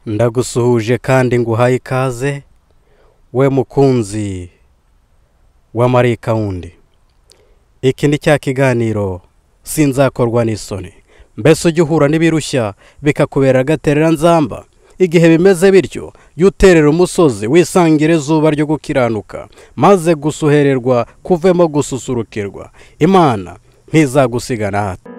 ndagusuhuje kandi nguhaye ikaze we mukunzi wa marika wundi iki ni cya kiganiro sinzakorwa n'isoni mbese ujya uhura n'ibirushya bikakubera agaterera nzamba igihe bimeze bityo jya uterera umusozi wisangire izuba ryo gukiranuka maze gusuhererwa kuvemo gususurukirwa imana ntizagusiga na hato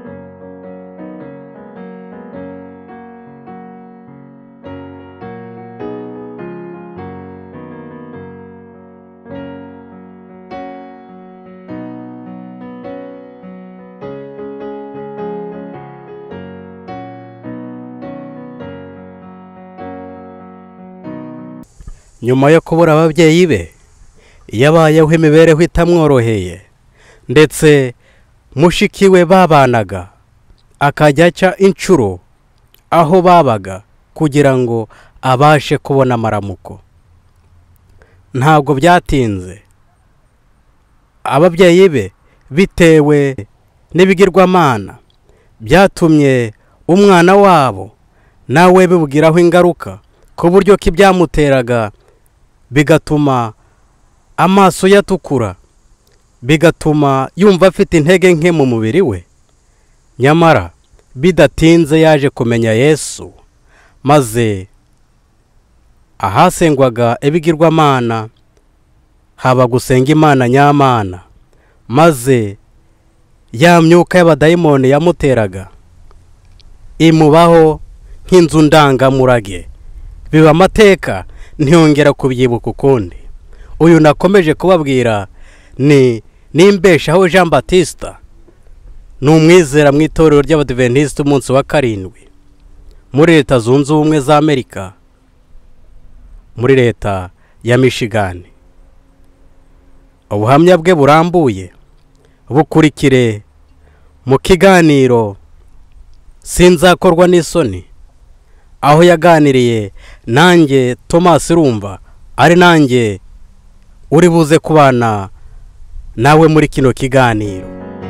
nyuma yo kubura ababyeyi be yabayeho imibereho itamworoheye ndetse mushiki we babanaga akajya aca inshuro aho babaga kugira ngo abashe kubona amaramuko ntabwo byatinze ababyeyi be bitewe n'ibigirwamana byatumye umwana wabo nawe bibugiraho ingaruka ku buryo ko ibyamuteraga bigatuma amaso ye atukura bigatuma yumva afite intege nke mu mubiri we nyamara bidatinze yaje kumenya yesu maze ahasengwaga ibigirwamana haba gusenga imana nyamana maze ya myuka y'abadayimoni yamuteraga imubaho nk'inzu ndangamurage biba amateka ntiyongera kubyibuka ukundi uyu nakomeje kubabwira ni nimbeshaho jean batista ni umwizera mu itorero ry'abadiventisite umunsi wa karindwi muri leta zunze ubumwe za amerika muri leta ya michigan ubuhamya bwe burambuye bukurikire mu kiganiro sinzakorwa n'isoni aho yaganiriye nanjye thomas rumva ari nanjye uri buze kubana nawe muri kino kiganiro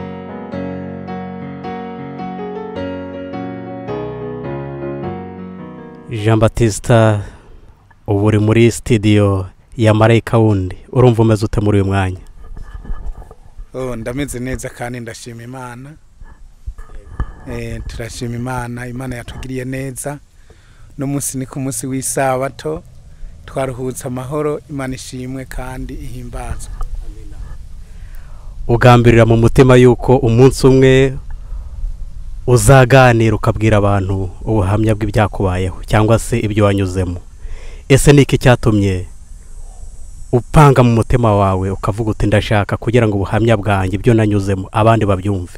jean batista ubu uri muri sitidiyo ya marayika wundi urumva umeze ute muri uyu mwanya oh ndameze neza kandi ndashima imana eh turashima imana imana yatugiriye neza no munsi ni ku munsi w'isabato twaruhutse amahoro imana ishimwe kandi ihimbazwa ugambirira mu mutima yuko umunsi umwe uzaganira ukabwira abantu ubuhamya bw'ibyakubayeho cyangwa se ibyo wanyuzemo ese ni iki cyatumye upanga mu mutima wawe ukavuga uti ndashaka kugira ngo ubuhamya bwanjye ibyo nanyuzemo abandi babyumve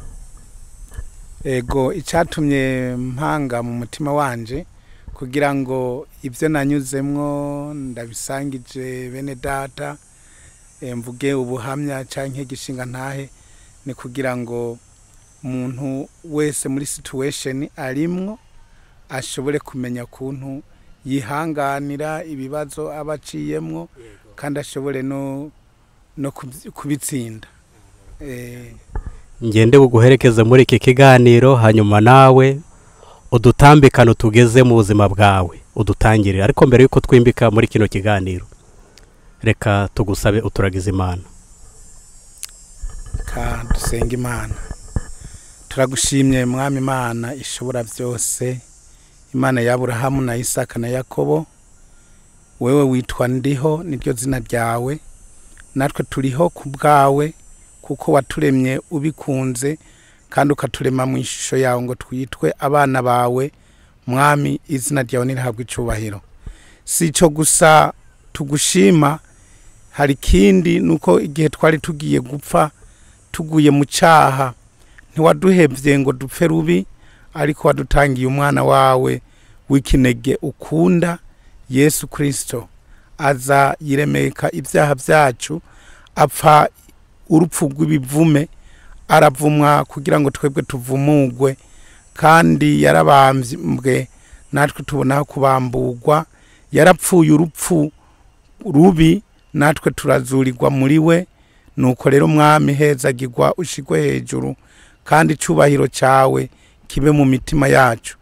ego icyatumye mpanga mu mutima wanje kugira ngo ibyo nanyuzemwo ndabisangije bene data mvuge ubuhamya cyangwa igishinga ntahe ni kugira ngo umuntu wese muri situwesheni arimwo ashobore kumenya ukuntu yihanganira ibibazo aba aciyemwo kandi ashobore no kubitsinda ngende buguherekeze muri iki kiganiro hanyuma nawe udutambikano tugeze mu buzima bwawe udutangirire ariko mbere y'uko twimbika muri kino kiganiro reka tugusabe uturagize imana reka dusenge imana turagushimye mwami imana ishobora byose imana ya Aburahamu na isaka na yakobo wewe witwa ndiho niryo zina ryawe natwe turiho ku bwawe kuko waturemye ubikunze kandi ukaturema mu ishusho yawe ngo twitwe abana bawe mwami izina ryawe ntirihabwe icyubahiro si icyo gusa tugushima hari ikindi ni uko igihe twari tugiye gupfa tuguye mu cyaha ntiwaduhebye ngo dupfe rubi ariko wadutangiye umwana wawe w'ikinege ukunda yesu kirisito aza yiremeka ibyaha byacu apfa urupfu rw'ibivume aravumwa kugira ngo twebwe tuvumugwe kandi yarabambwe natwe tubonaho kubamburwa yarapfuye urupfu rubi natwe turazurirwa muri we nuko rero mwami hezagirwa ushigwe hejuru kandi icyubahiro cyawe kibe mu mitima yacu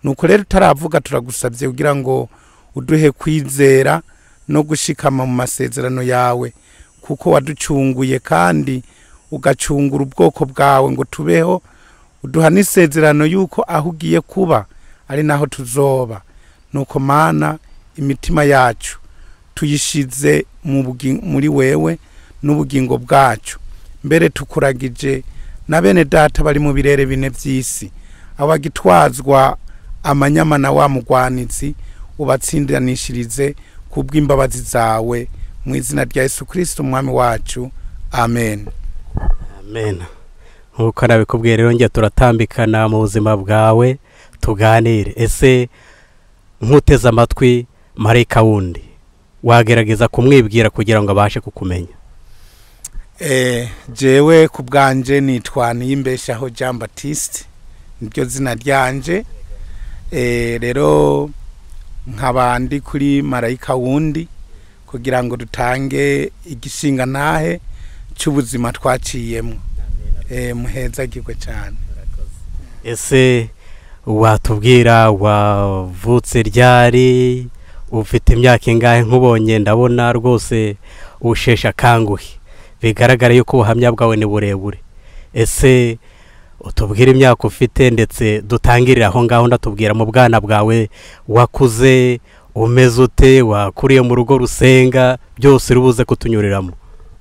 nuko rero utaravuga turagusabye kugira ngo uduhe kwizera no gushikama mu masezerano yawe kuko waducunguye kandi ugacungura ubwoko bwawe ngo tubeho uduha n'isezerano y'uko aho ugiye kuba ari naho tuzoba nuko mana imitima yacu tuyishize mu bugi- muri wewe n'ubugingo bwacu mbere tukuragije na bene data bari mu birere bine by'isi abagitwazwa amanyama na wa mugwanizi ubatsindanishirize ku bw'imbabazi zawe mu izina rya yesu kirisito umwami wacu amen amen nk'uko nabikubwiye rero njye turatambikana mu buzima bwawe tuganire ese nk'uteze amatwi marayika wundi wagerageza kumwibwira kugira ngo abashe kukumenya Eh, jewe ku bwanje nitwa niyimbeshaho jean batiste niryo zina ryanje Eh, rero nkaba ndi kuri marayika wundi kugira ngo dutange igishinga ntahe cy'ubuzima twaciyemo Eh, muhezagirwe cyane ese watubwira wavutse ryari ufite imyaka ingahe nk'ubonye ndabona rwose usheshe akanguhe bigaragara yuko ubuhamya bwawe ni burebure ese utubwire imyaka ufite ndetse dutangirire aho ngaho ndatubwira mu bwana bwawe wakuze umeze ute wakuriye mu rugo rusenga byose urubuze kutunyuriramo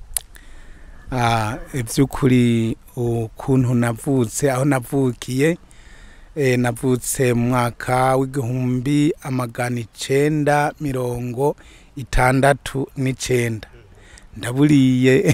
Ah, iby'ukuri ukuntu navutse aho navukiye eh, navutse mu mwaka w'igihumbi amagana icenda mirongo itandatu n'icenda ndaburiye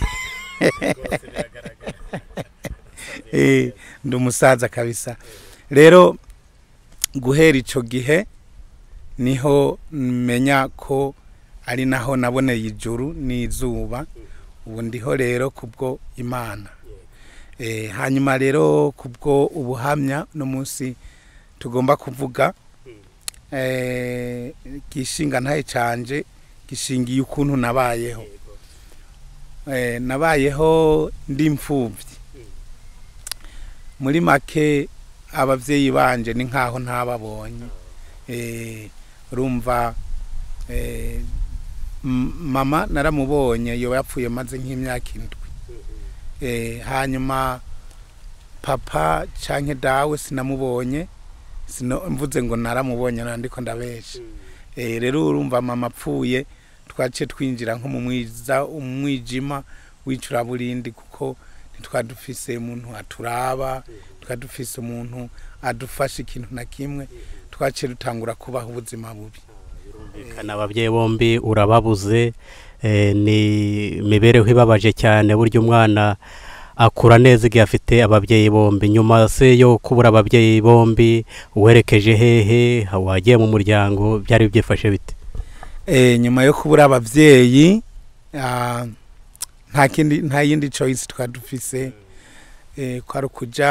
Eh, ndi umusaza kabisa rero guhera icyo gihe niho menya ko ari naho naboneye ijuru n'izuba ubu ndiho rero kubwo imana Eh, hanyuma rero kubwo ubuhamya no munsi tugomba kuvuga eh, gishinga ntaye canje gishingiye ukuntu nabayeho Eh, nabayeho ndi imfubyi muri make ababyeyi banje ni nkaho ntababonye Eh, urumva eh, m- mama naramubonye yoba yapfuye maze nk'imyaka indwi Eh, hanyuma papa canke dawe sinamubonye sino mvuze ngo naramubonye nandiko ndabesha Eh, rero urumva mama apfuye twaciye twinjira nko mu mwiza umwijima w'icuraburindi kuko ntitwari dufise umuntu aturaba twari dufise umuntu adufasha ikintu na kimwe twaciye dutangura kubaho ubuzima bubi Kana ababyeyi bombi urababuze eh, ni imibereho ibabaje cyane burya umwana akura neza igihe afite ababyeyi bombi nyuma se yo kubura ababyeyi bombi werekeje hehe wagiye mu muryango byari byifashe bite Eh, nyuma yo kubura abavyeyi ah, nta kindi nta yindi choice twari dufise eh, kwari ukuja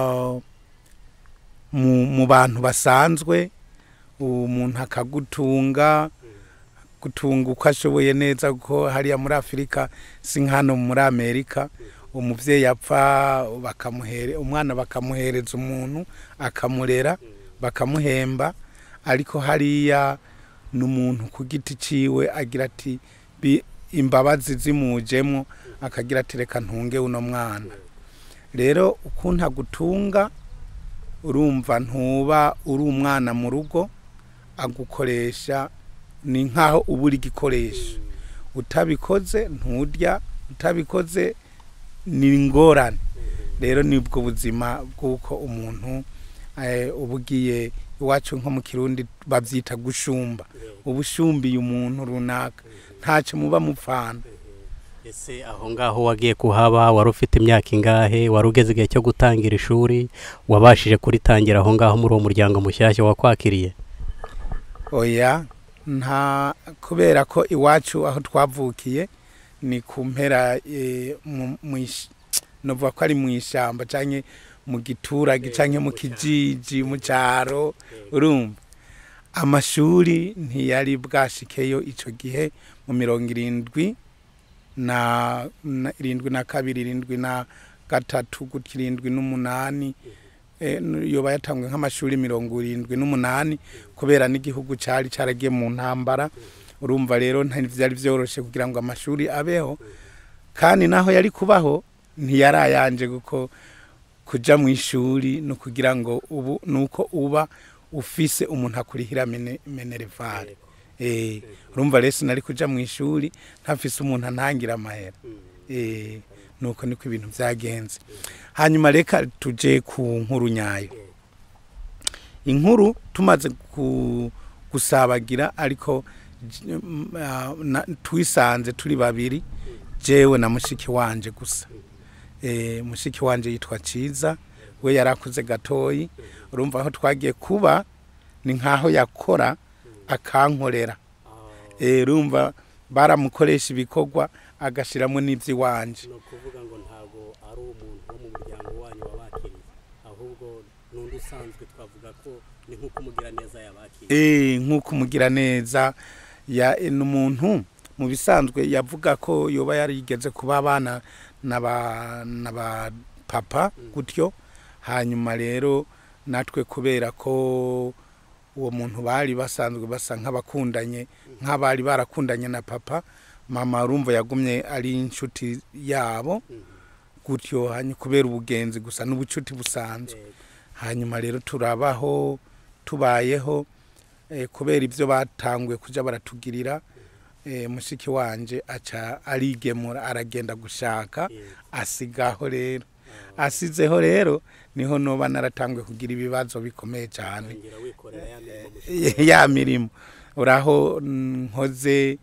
mu, mu bantu basanzwe umuntu akagutunga gutunga uko ashoboye neza kuko hariya muri afurika si nk'hano muri amerika umuvyeyi apfa bakamuhere umwana bakamuhereza umuntu akamurera bakamuhemba ariko hariya n'umuntu ku giti ciwe agira ati "Bi- imbabazi zimujemwo akagira ati reka ntunge uno mwana rero ukuntu agutunga urumva ntuba uri umwana mu rugo agukoresha ni nkaho uba uri igikoresho utabikoze nturya utabikoze ni ingorane rero nibwo buzima bw'uko umuntu eh, uba ugiye iwacu nko mu kirundi babyita gushumba uba ushumbiye umuntu runaka ntacyo muba mupfana ese aho ngaho wagiye kuhaba wari ufite imyaka ingahe wari ugeze igihe cyo gutangira ishuri wabashije kuritangira aho ngaho muri uwo muryango mushyashya wakwakiriye oya nta kubera ko iwacu aho twavukiye ni ku mpera eh, mu- mu ish- novuga ko ari mu ishyamba cyangwa mu giturage cyangwa mu kijiji mu cyaro urumva amashuri ntiyari bwashikeyo icyo gihe mu mirongo irindwi na na- irindwi na kabiri irindwi na gatatu gutya irindwi n'umunani eh, n- yoba yatangwe nk'amashuri mirongo irindwi n'umunani kubera n'igihugu cari caragiye mu ntambara urumva rero ntivyari vyoroshe kugira ngo amashuri abeho kandi naho yari kubaho ntiyarayanje kuko kuja mu ishuri no kugira ngo ubu nuko uba ufise umuntu akurihira mene- minerevare eh urumva rero sinari kuja mu ishuri ntafise umuntu antangira amahera eh nuko niko ibintu vyagenze hanyuma reka tuje ku nkuru nyayo inkuru tumaze ku- gusabagira ariko j- m- ah, na- twisanze turi babiri jewe na mushiki wanje gusa eh mushiki wanje yitwa ciza we yarakuze gatoyi urumva aho twagiye kuba ni nkaho yakora akankorera eh urumva baramukoresha ibikorwa agashiramo n'ivy'iwanje ni ukuvuga ngo ntabwo ari umuntu wo mu muryango wanyu wabakiriye ahubwo n'undi usanzwe twavuga ko ni nk'uko umugira neza yabakiriye eh nk'uko umugira neza ya ni umuntu mu bisanzwe yavuga ko yoba yarigeze kuba abana n'aba n'aba papa gutyo hanyuma rero natwe kubera ko uwo muntu bari basanzwe basa nk'abakundanye nk'abari barakundanye na papa mama urumva yagumye ari inshuti yabo gutyo hanyuma kubera ubugenzi gusa n'ubucuti busanzwe hanyuma rero turabaho tubayeho eh, kubera ibyo batanguye kujya baratugirira eh, mushiki wanje aca arigemura aragenda gushaka asigaho rero asizeho rero niho noba naratanguye kugira ibibazo bikomeye cyane ngira wikorera ya mirimo ya mirimo uraho nkoze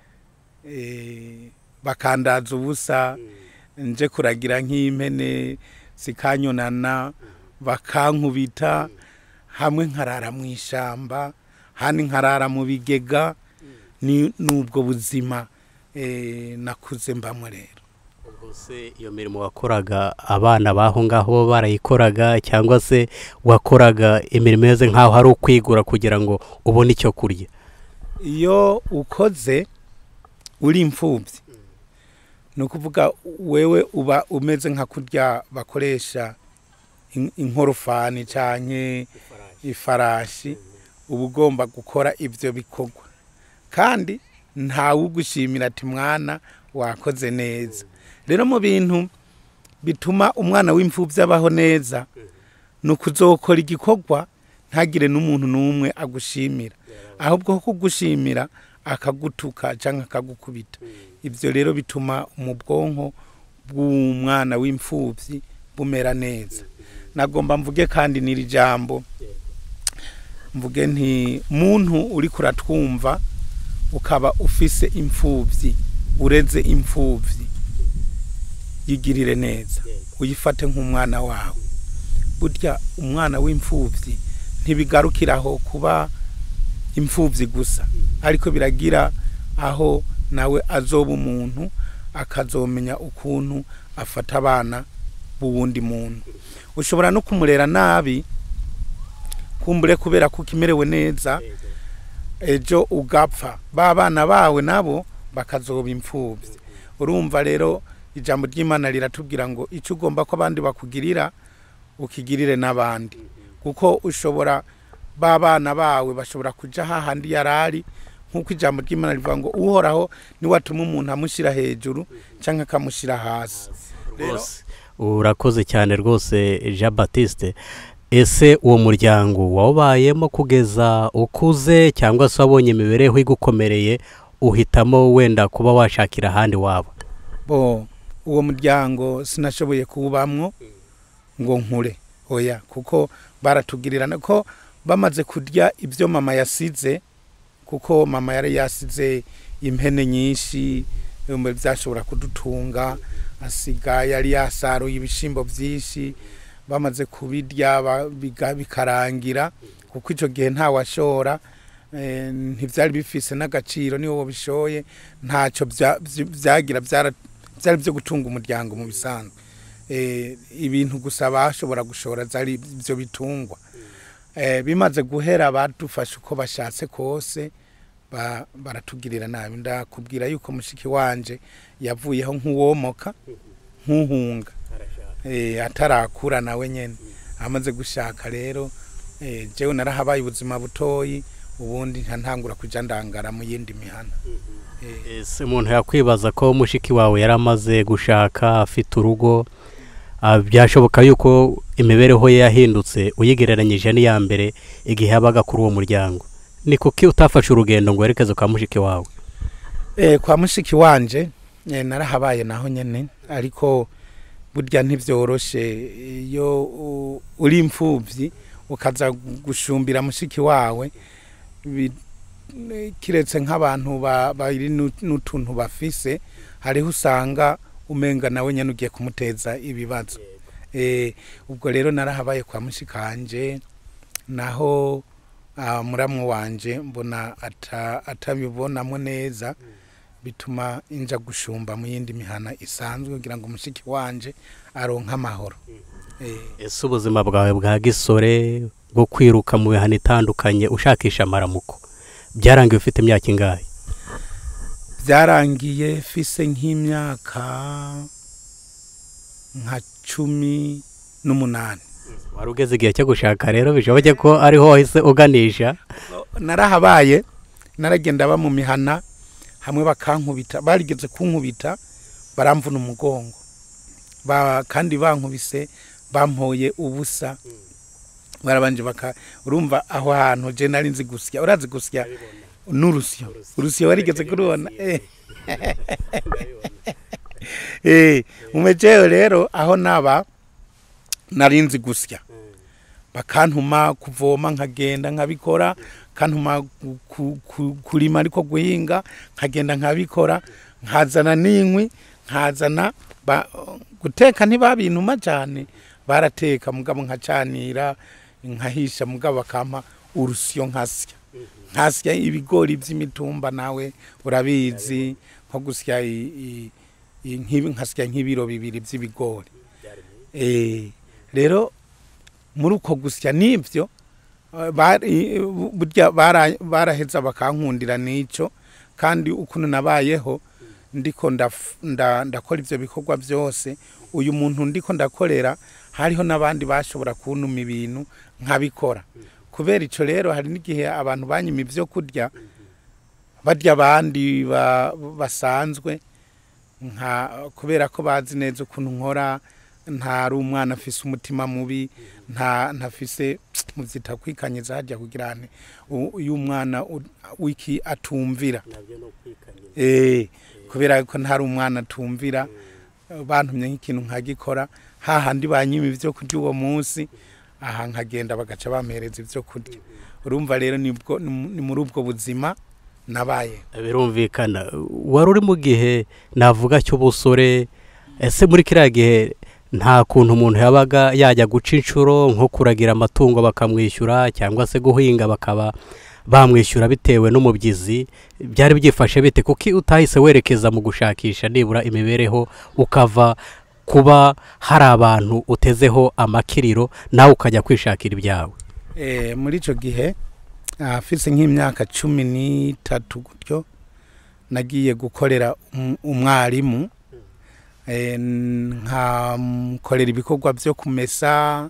eh, bakandaza ubusa nje kuragira nk'impene zikanyonana bakankubita hamwe nkarara mu ishyamba handi nkarara mu bigega ni n'ubwo buzima eh, nakuze mbamo rero ubwo se iyo mirimo wakoraga abana baho ngaho bo barayikoraga cyangwa se wakoraga imirimo imeze nk'aho ari ukwigura kugira ngo ubone icyo kurya iyo ukoze uri imfubyi ni ukuvuga wewe uba umeze nka kurya bakoresha in- inkorofani cyane ifarashi uba ugomba gukora ibyo bikorwa kandi ntawe ugushimira ati mwana wakoze neza rero mu bintu bituma umwana w'imfubyi abaho neza ni ukuzokora igikorwa ntagire n'umuntu n'umwe agushimira ahubwo ko kugushimira akagutuka cyangwa akagukubita ibyo rero bituma mu bwonko bw'umwana w'imfubyi bumera neza nagomba mvuge kandi n'iri jambo mvuge nti muntu uri kuratwumva ukaba ufise imfubyi ureze imfubyi yigirire neza uyifate nk'umwana wawe burya umwana w'imfubyi ntibigarukiraho kuba imfubyi gusa ariko biragira aho nawe azoba umuntu akazomenya ukuntu afata abana b'uwundi muntu ushobora no kumurera nabi kumbure kubera ko ukimerewe neza ejo ugapfa ba bana bawe nabo bakazoba imfubyi urumva rero ijambo ry'imana riratubwira ngo icyo ugomba ko abandi bakugirira ukigirire n'abandi kuko ushobora ba bana bawe bashobora kujya hahandi yari ari nk'uko ijambo ry'imana rivuga ngo uhoraho niwatuma umuntu amushyira hejuru cyangwa akamushyira hasi rwose urakoze cyane rwose jean batiste ese uwo muryango wawubayemo kugeza ukuze cyangwa se wabonye imibereho igukomereye uhitamo wenda kuba washakira ahandi waba bo uwo muryango sinashoboye kuwubamwo ngo nkure oya kuko baratugirirana ko bamaze kurya ibyo mama yasize kuko mama yari yasize impene nyinshi um, byashobora kudutunga asiga yari yasaruye ibishimbo byinshi bamaze kubirya ba- biga- bikarangira kuko icyo gihe ntawashora eh, ntibyari bifise n'agaciro niwo wabishoye ntacyo bya- byi- byagira byara- byari byo gutunga umuryango mu bisanzwe Eh, ibintu gusa bashobora gushora zari ibyo bitungwa Eh, bimaze guhera badufashe uko bashatse kose ba- baratugirira nabi ndakubwira yuko mushiki wanje yavuyeho nk'uwomoka nk'uhunga eh, atarakura nawe nyene amaze gushaka rero eh, jewe narahabaye ubuzima butoyi ubundi ntangura kuja ndangara mu yindi mihana Eh, ese umuntu yakwibaza ko mushiki wawe yari amaze gushaka afite urugo ah, byashoboka yuko imibereho ye yahindutse uyigereranyije n'iya mbere igihe yabaga kuri uwo muryango ni kuki utafashe urugendo ngo werekeze kwa mushiki wawe Eh, kwa mushiki wanje eh, narahabaye naho nyene ariko burya ntivyoroshe iyo u- uri imfuvyi ukaza gushumbira mushiki wawe bi- eh, kiretse nk'abantu ba- bari nu- n'utuntu bafise hariho usanga umenga nawe nyene ugiye kumuteza ibibazo eh, ubwo rero narahabaye kwa mushikanje naho ah, muramu wanje mbona ata- atabibonamo neza bituma inja gushumba mu yindi mihana isanzwe kugira ngo mushiki wanje aronke amahoro Eh, ese ubuzima bwawe bwa gisore bwo kwiruka mu mihana itandukanye ushakisha amaramuko byarangiye ufite imyaka ingahe byarangiye fise nk'imyaka nka cumi n'umunani wari ugeze igihe cyo gushaka rero bishoboke ko ariho wahise uganisha narahabaye naragenda ba mu mihana hamwe bakankubita barigeze kunkubita baramvuna umugongo ba, kandi bankubise bampoye ubusa barabanje baka urumva aho hantu je nari nzi gusya urazi gusya n'urusyo urusyo warigeze kurubona eh eh umejeyo rero aho naba nari nzi gusya bakantuma kuvoma nkagenda nkabikora kantuma ku- ku- ku- kurima ariko guhinga nkagenda nkabikora nkazana n'inkwi nkazana ba- guteka ntibabintuma cyane barateka mugabo nkacanira nkahisha mugabo bakampa urusyo nkasya nkasya ibigori by'imitumba nawe urabizi nko gusya i- i- i- nk'ibi- nkasya nk'ibiro bibiri by'ibigori Eh, rero muri uko gusya n'ibyo eh, bari- burya bara- baraheza bakankundira n'icyo kandi ukuntu nabayeho ndiko ndaf- nda- ndakora ibyo bikorwa byose uyu muntu ndiko ndakorera hariho n'abandi bashobora kuntuma ibintu nkabikora kubera icyo rero hari n'igihe abantu banyima ibyo kurya barya abandi ba- basanzwe nka kubera ko bazi neza ukuntu nkora ntari umwana afise umutima mubi nta ntafise mubyita kwikanyiza hajya kugira ngo uyu mwana u- wiki atumvira eh kubera ko ntari umwana atumvira bantumye nk'ikintu nkagikora hahandi banyima ibyo kurya uwo munsi aha nkagenda bagaca bampereza ibyo kurya urumva rero nibwo ni muri ubwo buzima nabaye birumvikana wari uri mu gihe navuga cy'ubusore ese muri kiriya gihe nta kuntu umuntu yabaga yajya guca inshuro nko kuragira amatungo bakamwishyura cyangwa se guhinga bakaba bamwishyura bitewe n'umubyizi byari byifashe bite kuko utahise werekeza mu gushakisha nibura imibereho ukava kuba hari abantu utezeho amakiriro nawe ukajya kwishakira ibyawe Eh, muri icyo gihe afise nk'imyaka cumi n'itatu gutyo nagiye gukorera um- umwarimu Eh, nkamukorera ibikorwa byo kumesa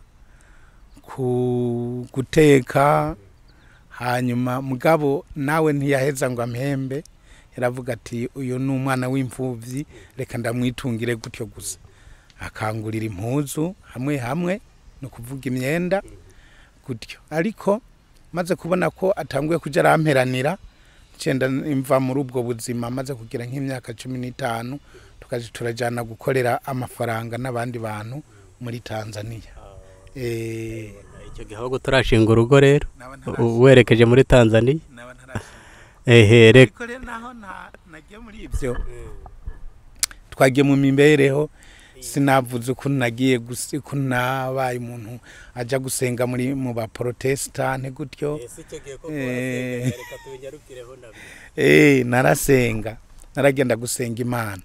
ku guteka hanyuma mugabo nawe ntiyaheza ngo amhembe yaravuga ati uyu ni umwana w'imfubyi reka ndamwitungire gutyo gusa akangurira impuzu hamwe hamwe ni ukuvuga imyenda gutyo ariko maze kubona ko atanguye kujya aramperanira ncenda imva muri ubwo buzima maze kugira nk'imyaka cumi n'itanu tukaja turajyana gukorera amafaranga n'abandi bantu muri tanzania Eh, icyo gihe ahubwo turashinga urugo rero naba u- werekeje muri tanzania naba ntarashinga. ehe reka ariko rero naho nta- nagiye muri ibyo twagiye mu mibereho sinavuze ukuntu nagiye gusi- ukuntu nabaye umuntu ajya gusenga muri mu baporotesitanti gutyo Eh. Eh, narasenga naragenda gusenga imana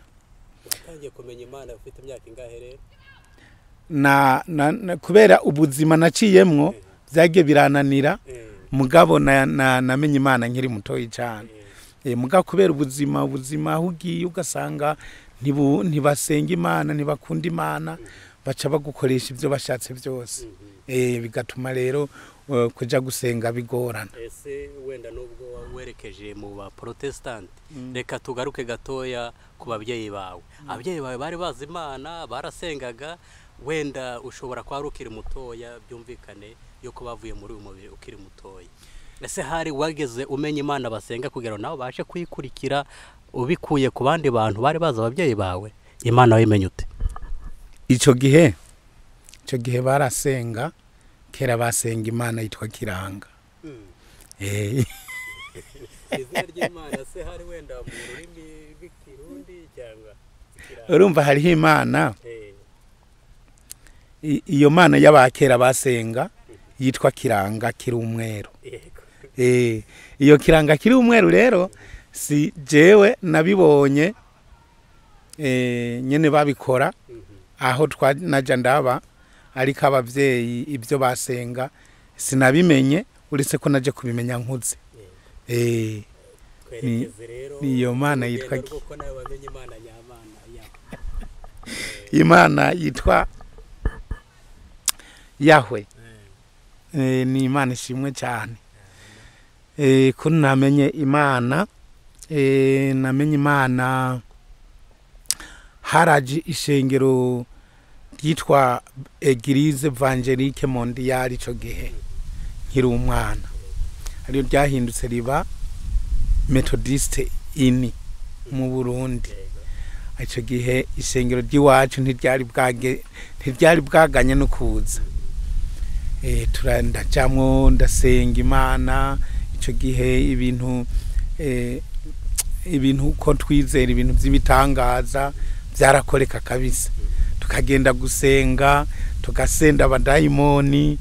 na, na, na kubera ubuzima naciyemwo byagiye birananira mugabo na, na, namenye imana nkiri mutoyi cyane e, mugabo kubera ubuzima ubuzima aho ugiye ugasanga ntibu- ntibasenga imana ntibakunda imana baca bagukoresha ibyo bashatse byose eh bigatuma rero eh, kuja gusenga bigorana ese wenda nubwo werekeje mu ba protestant reka tugaruke gatoya ku babyeyi bawe ababyeyi bawe bari bazi imana barasengaga wenda ushobora kuba ukiri mutoya byumvikane yuko bavuye muri uyu mubiri ukiri mutoya ese hari wageze umenya imana basenga kugira ngo nawe ubashe kuyikurikira ubikuye ku bandi bantu bari bazi ababyeyi bawe imana wayimenye ute ico gihe ico gihe barasenga kera basenga imana yitwa kiranga eh izina ry'imana se hari wenda mu rurimi rw'ikirundi cyangwa urumva hariho imana i- iyo mana y'abakera basenga yitwa kiranga kiri umweru Eh, iyo kiranga kiri umweru rero si jewe nabibonye eh, nyene babikora aho twa naja ndaba ariko abavyeyi ibyo basenga sinabimenye uretse ko naje kubimenya nkuze eh twerekeze rero niyo mana urugendo yitwa ki- rw'uko nawe wamenye imana nyamana ya imana yitwa yahwe eh, ni imana ishimwe cyane eh, ko namenye imana eh, namenye imana haraje ishengero ryitwa eglise evangelique mondiale ico gihe nkiri umwana ariyo ryahindutse riba methodiste ini mu burundi icyo gihe ishengero ry'iwacu ntiryari bwage ntiryari bwaganye no kuza Eh, tura- ndajamwo ndasenga imana icyo gihe ibintu eh, ibintu uko twizera ibintu by'ibitangaza byarakoreka kabisa tukagenda gusenga tugasenda abadayimoni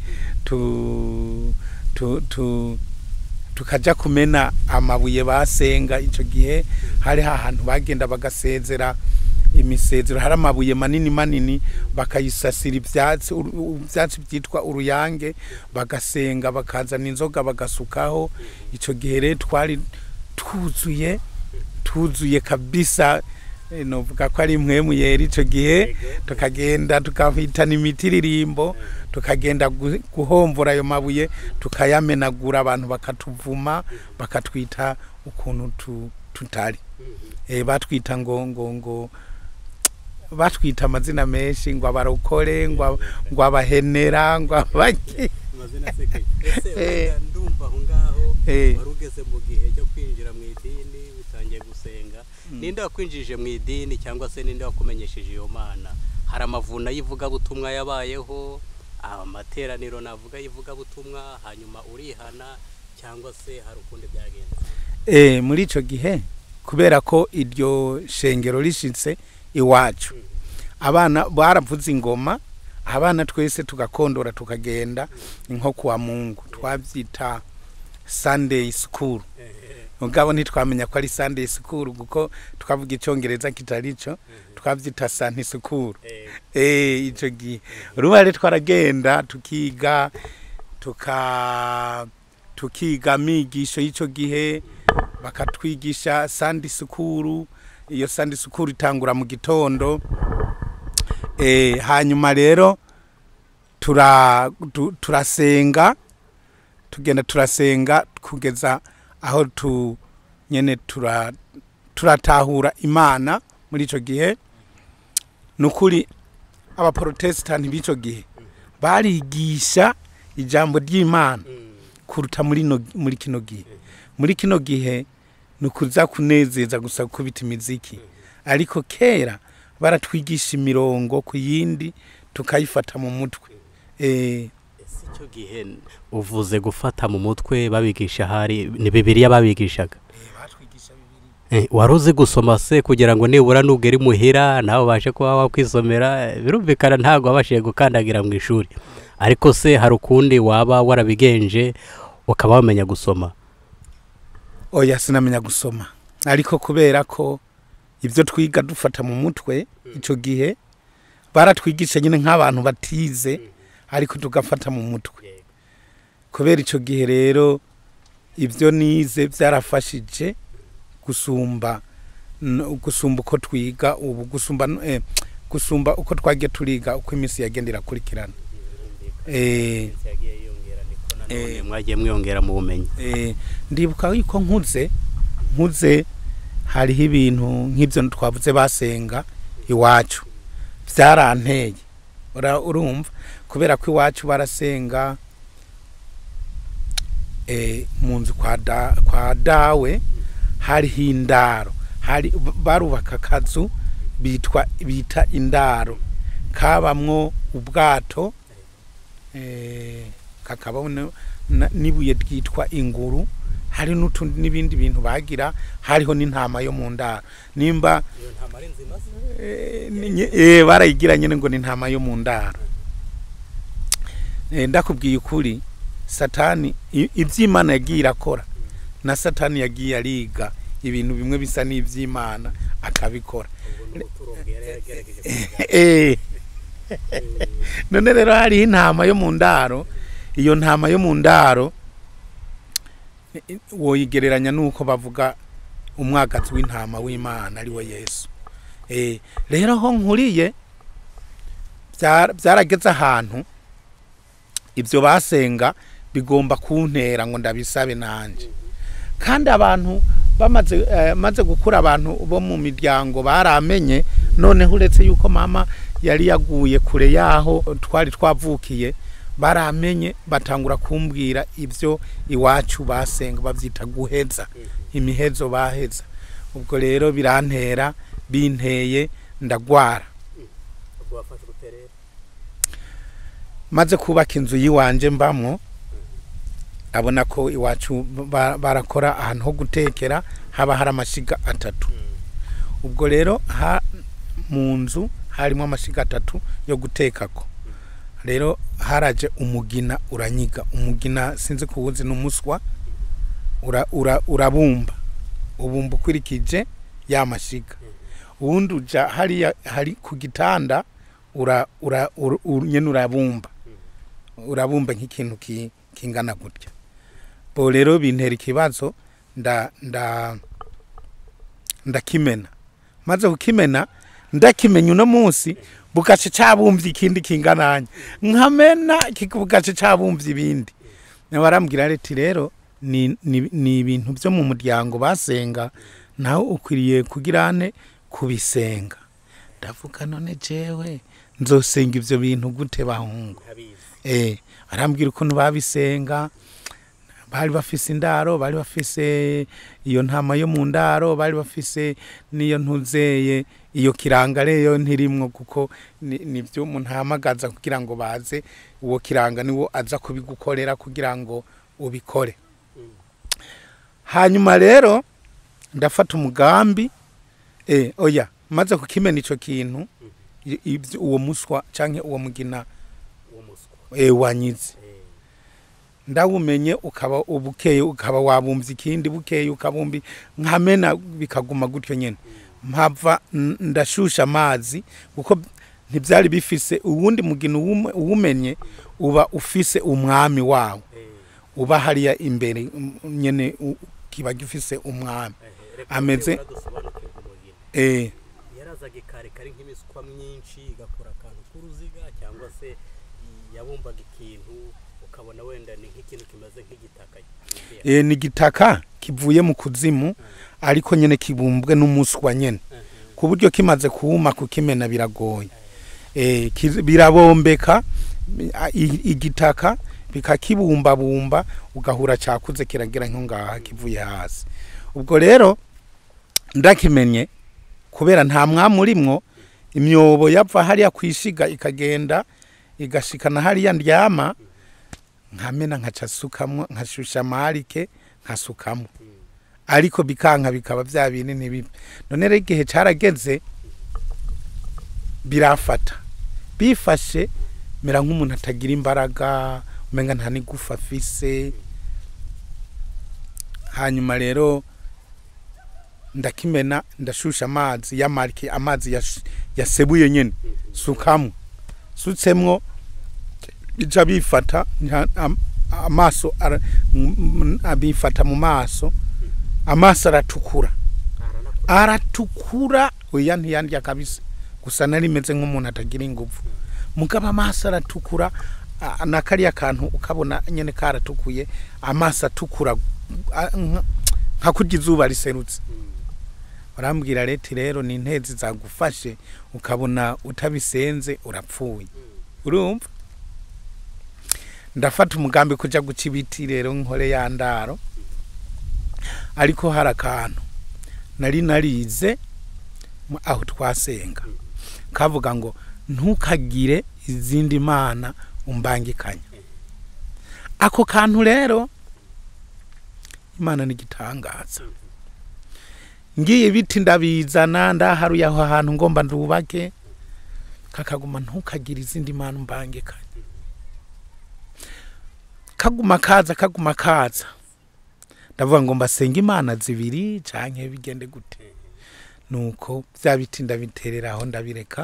tu, tu, tu, tukaja kumena amabuye basenga icyo gihe hari hahantu bagenda bagasezera imisezero hari amabuye manini manini bakayisasira ibyatsi uru- u- ibyatsi byitwa uruyange bagasenga bakazana inzoga bagasukaho icyo gihe rero twari twuzuye tuzuye kabisa Eh, novuga ko ari impwemu yera icyo gihe tukagenda tukahitana imitiririmbo tukagenda gu- guhomvura ayo mabuye tukayamenagura abantu bakatuvuma bakatwita ukuntu tu- tutari eh, batwita ngo ngo ngo batwita amazina menshi ngo abarokore ngo ab- ngo abahenera ngo abaki amazina asekeye ese Eh. wenda ndumva aho ngaho Eh. wari ugeze mu gihe cyo kwinjira mu idini utangiye gusenga ninde wakwinjije mu idini cyangwa se ninde wakumenyesheje iyo mana hari amavuna y'ivugabutumwa yabayeho amateraniro navuga y'ivugabutumwa hanyuma urihana cyangwa se hari ukundi byagenze eh, muri ico gihe kubera ko iryo shengero rishitse iwacu abana baravuza ingoma abana twese tugakondora tukagenda nko kuwa mungu twabyita sunday school mugabo ntitwamenya ko ari sunday school kuko twavuga icyongereza kitari cyo twabyita sunday school eh ico gihe urumva rero twaragenda tukiga tuka tukiga amigisho y'ico gihe bakatwigisha sandi sukuru iyo sandi sukuru itangura mu gitondo eh hanyuma rero tura tu- turasenga tugenda turasenga kugeza aho tu nyene tura turatahura imana muri ico gihe nukuri abaprotestani b'ico gihe barigisha ijambo ry'imana kuruta muri no, muri kino gihe muri kino gihe ni ukuza kunezeza gusa gukubita imiziki ariko kera baratwigisha imirongo ku yindi tukayifata mu mutwe eh, ese icyo gihe uvuze gufata mu mutwe babigisha hari ni bibiriya babigishaga Eh, wari uzi gusoma se kugira ngo nibura nugera imuhira nawe ubashe kuba wakwisomera eh, birumvikana ntabwo wabashije gukandagira mu ishuri ariko se hari ukundi waba warabigenje ukaba wamenya gusoma oya sinamenya gusoma ariko kubera ko ibyo twiga dufata mu mutwe icyo gihe baratwigisha nyine nk'abantu batize ariko tugafata mu mutwe kubera icyo gihe rero ibyo nize byarafashije gusumba n- gusumba uko twiga ubu gusumba n- eh, gusumba uko twagiye turiga uko iminsi yagenda irakurikirana eh none mwagiye mwiyongera mu bumenyi Eh, ndibuka yuko nkuze nkuze hariho ibintu nk'ibyo twavuze basenga iwacu byaranteye Ura- urumva kubera ko iwacu barasenga eh, mu nzu kwa, da, kwa dawe hariho indaro hari barubaka akazu bitwa bita indaro kabamwo ubwato eh, kakaba n'ibuye ryitwa inguru hari n'utundi n'ibindi bintu bagira hariho n'intama yo mu ndaro nimba eh, ni- nye- eh, barayigira nyine ngo ni intama yo mu ndaro Eh, ndakubwiye ukuri satani i- iby'imana yagiye irakora na satani yagiye ariga ibintu bimwe bisa n'iby'imana akabikora Eh. none rero hariho intama yo mu ndaro iyo ntama yo mu ndaro i- i- woyigereranya n'uko bavuga umwagazi w'intama w'imana ari we yesu Eh, rero aho nkuriye byara- byarageze ahantu ibyo basenga bigomba kuntera ngo ndabisabe nanjye kandi abantu bamaze eh, maze gukura abantu bo mu miryango baramenye noneho uretse yuko mama yari yaguye kure yaho twari twavukiye baramenye batangura kumbwira ibyo iwacu basenga babyita guheza imihezo baheza ubwo rero birantera binteye ndagwara maze kubaka inzu y'iwanje mbamwo abona ko iwacu ba- barakora ahantu ho gutekera haba hari amashiga atatu ubwo rero ha mu nzu harimo amashiga atatu yo gutekako rero haraje umugina uranyiga umugina sinzi kuwuzi ni umuswa ura, ura, urabumba ubumba ukurikije ya mashiga ubundi uja hariya hari ku gitanda ura, ura, ura, ura, nyene urabumba urabumba nk'ikintu ki- kingana gutya bo rero bintera ikibazo nda nda ndakimena maze kukimena ndakimenya uno munsi bugace cabumvye ikindi kingananya nkamena kiki- bugace cabumvye ibindi nawe arambwira ati rero ni, ni, ni ibintu byo mu muryango basenga nawe ukwiriye kugirane kubisenga ndavuga none jewe nzosenga ivyo bintu gute bahungu eh arambwira ukuntu babisenga bari bafise indaro bari bafise iyo ntama yo mu ndaro bari bafise n'iyo ntuzeye iyo kiranga rero ntirimwo kuko ni- nivyo umuntu ahamagaza kugira ngo baze uwo kiranga niwo aza kubigukorera kugira ngo ubikore hanyuma rero ndafata umugambi eh oya maze kukimena ico kintu i- ivyo- uwo muswa canke uwo mugina eh wanyize ndawumenye ukaba ubukeye ukaba wabumvye ikindi bukeye ukabumbi nkamena bikaguma gutyo nyene mpava n- ndashusha amazi kuko ntibyari bifise uwundi mugino uwume- uwumenye uba ufise umwami wawo uba hariya imbere mm, nyene u- kiba gifise umwami Ameze- eh yarazaga ikarekare nk'imiswa myinshi igakora akantu k'uruziga cyangwa se yabumbaga ikintu ukabona wenda ni nk'ikintu kimeze nk'igitaka e, ni igitaka kivuye mu kuzimu ariko nyene kibumbwe n'umuswa nyene ku buryo kimaze kuma kukimena biragoye e, kiz- birabombeka a- i- igitaka bikakibumbabumba ugahura cakuze kiragira nko ngaha kivuye hasi ubwo rero ndakimenye kubera nta mwami urimwo imyobo yava hariya kwishiga ikagenda igashikana hariya ndyama nkamena nkaca sukamwo nkashusha amarike nkasukamo ariko bikanka bikaba bya bindi ntibibe none rero igihe carageze birafata bifashe mera nk'umuntu atagira imbaraga umenga nta n'igufa afise hanyuma rero ndakimena ndashusha amazi y'amarike amazi yash- yasebuye nyene sukamwo sutsemwo bija bifata nta- am- amaso ara- m- m- abifata mu maso amaso aratukura aratukura oya ntiyandya kabisa gusa nari meze nk'umuntu atagira ingufu mugabo amaso aratukura a- na kariya kantu ukabona nyene karatukuye amaso atukura a- nka- nka kurya izuba riserutse barambwira leti rero ni intezi zagufashe ukabona utabisenze urapfuye urumva ndafata umugambi kuja guca ibiti rero nkore ya ndaro ariko hari akantu nari narize mu- aho twasenga kavuga ngo ntukagire izindi mana umbangikanya ako kantu rero imana ni igitangaza ngiye ibiti ndabizana ndaharuye aho hantu ngomba ndubake kakaguma ntukagire izindi mana umbangikanya kaguma kaza kaguma kaza ndavuga ngo mbasenga imana zibiri canke bigende gute nuko bya biti ndabiterera aho ndabireka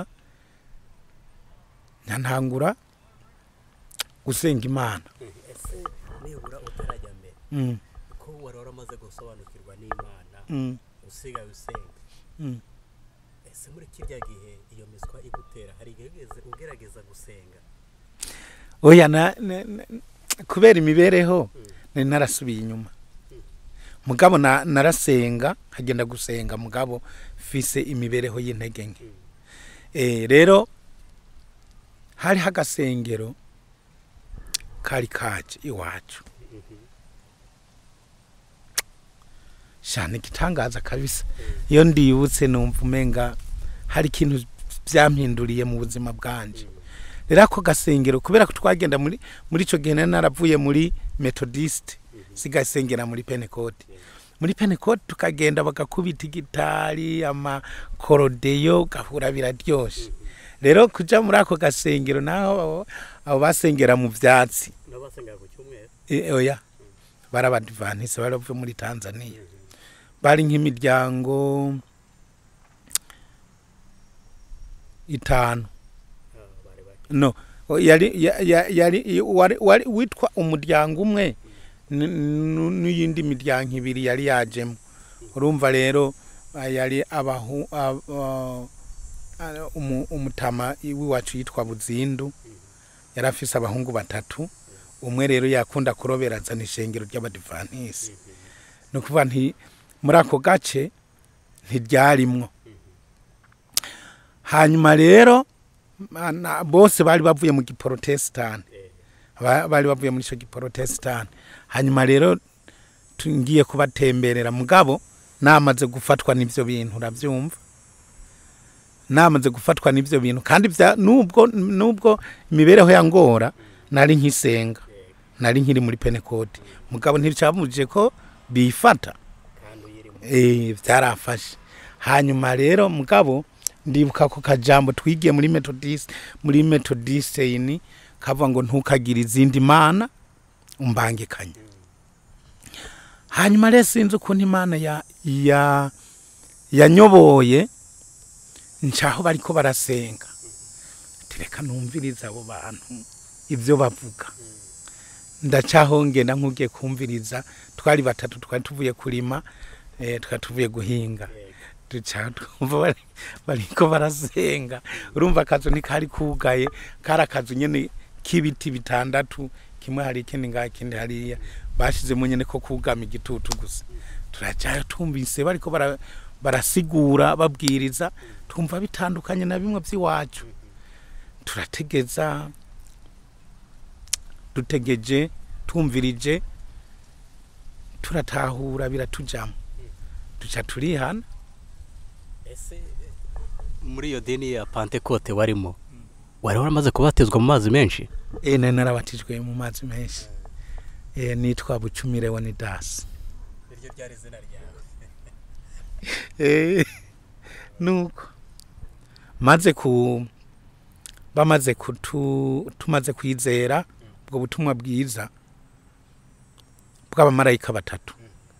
ntantangura gusenga imana ese nibura utarajya mbere mm. ko wari waramaze gusobanukirwa n'imana Mm. usigaye usenga Mm. ese muri kirya gihe iyo miswa igutera hari igihe wigeze ugerageza gusenga oya na, na, na, kubera imibereho nari narasubiye inyuma mugabo na, narasenga hagenda gusenga mugabo fise imibereho y'intege nke e, rero hariho agasengero kari kaje iwacu shana igitangaza kabisa iyo ndibutse numva umenga hari ikintu byampinduriye mu buzima bwanje rero ako gasengero kubera ko twagenda muri muri ico gihe nari naravuye muri methodist sigasengera muri pentecote muri pentecote tukagenda bagakubita igitari amakorodeyo gahura biraryoshe rero kuja muri ako gasengero naho abo- abo basengera mu vyatsi n'abasengera ku cyumweru E, oya bari abadivantisi bari bavuye muri tanzania bari nk'imiryango itanu bari bake no o- yari ya- ya- yari i- wari wari witwa umuryango umwe n- n- n'iyindi miryango ibiri yari yajemo urumva rero ah, yari abahu ab- ah, ah, umu- umutama w'iwacu yitwa buzindu yari afise abahungu batatu umwe rero yakunda kurobera azana ishengero ry'abadivantisi ni ukuvuga nti muri ako gace ntiryarimwo hanyuma rero na- bose bari bavuye mu giporotesitanti Ba- bari bavuye muri icyo giporotesitanti hanyuma rero tu- ngiye kubatemberera mugabo namaze gufatwa n'ibyo bintu urabyumva namaze gufatwa n'ibyo bintu kandi bya nubwo nubwo imibereho ya ngora nari nkisenga nari nkiri muri penekoti mugabo nticyabujije ko bifata kandi uyirimo eh byarafashe hanyuma rero mugabo ndibuka ko kajambo twigiye muri methodist muri methodist ini kavuga ngo ntukagire izindi mana umbangikanye hanyuma rero sinzi ukuntu imana ya ya yanyoboye ncaho bariko barasenga tereka numviriza abo bantu ibyo bavuga ndacaho ngenda nk'ugiye kumviriza twari batatu twari tuvuye kurima eh, twari tuvuye guhinga duca twumva bari- bariko barasenga urumva akazu ntikari kugaye kari akazu nyene k'ibiti bitandatu kimwe hari ikindi ngaha ikindi hariya bashizemo nyene ko kugama igitutu gusa turacayo twumvise bariko bara- barasigura babwiriza twumva bitandukanye na bimwe by'iwacu turategeza dutegeje twumvirije turatahura biratujamo duca turihana ese muri iyo dini ya pantekote warimo wari waramaze kubatizwa mu mazi menshi e nari narabatijwe mu mazi menshi e, nitwa bucumire wonidasi iryo ryari izina ryawe Eh, nuko maze ku bamaze kutu tumaze kwizera ubwo butumwa bwiza bw'abamarayika batatu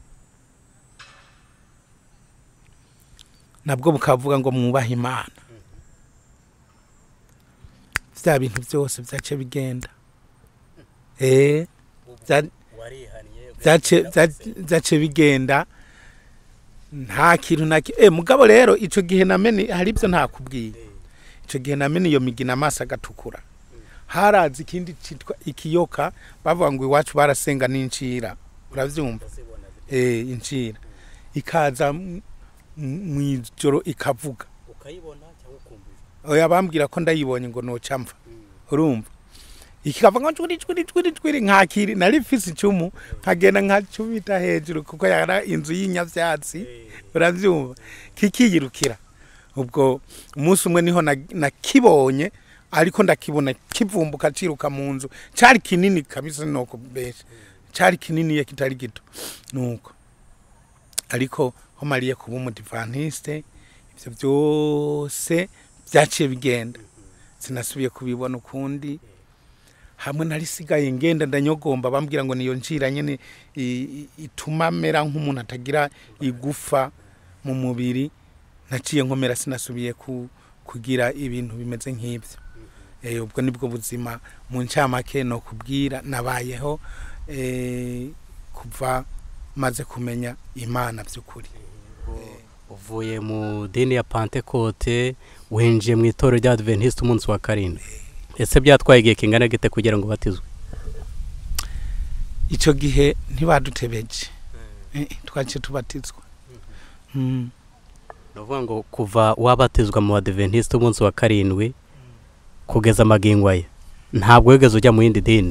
nabwo bukavuga ngo mwubahe imana bya bintu byose byace bigenda eh bya- warihaniye byace bya- byace bigenda nta kintu na ki- eh mugabo rero ico gihe namene hari ibyo ntakubwiye icyo gihe namenye iyo migina amaso agatukura haraza ikindi cyitwa ikiyoka bavuga ngo iwacu barasenga n'incira urabyumva eh incira ikaza m- m- mw'ijoro ikavuga ukayibona cyangwa ukumva oya bambwira ko ndayibonye ngo noca mva urumva ikava ngo cwiri cwiri cwiri cwiri nkakiri nari mfise icumu nkagenda nkacubita hejuru kuko yara inzu y'inyavyatsi uravyumva kikiyirukira ubwo umunsi umwe niho na- nakibonye ariko ndakibona kivumbuka ciruka mu nzu cari kinini kabisa noko besha cari kinini kitari gito nuko ariko ho mariye kuba umudivantiste ivyo byose byaciye bigenda sinasubiye kubibona ukundi hamwe narisigaye ngenda ndanyogomba bambwira ngo niyo njira nyene i- i- ituma mera nk'umuntu atagira igufa mu mubiri naciye nkomera sinasubiye ku, kugira ibintu bimeze nk'ibyo eh, ubwo nibwo buzima mu ncamake no kubwira nabayeho eh, kuva maze kumenya imana by'ukuri uvuye mu dini ya pantekote winjiye mu itorero rya adventiste umunsi wa karindwi ese byatwaye igihe kingana gite kugira ngo ubatizwe icyo gihe ntibadutebeje Eh, twaciye tubatizwa Mm. ni ukuvuga ngo kuva wabatizwa mu adventiste umunsi wa karindwi kugeza amagingo aya ntabwo wigeze ujya mu yindi dini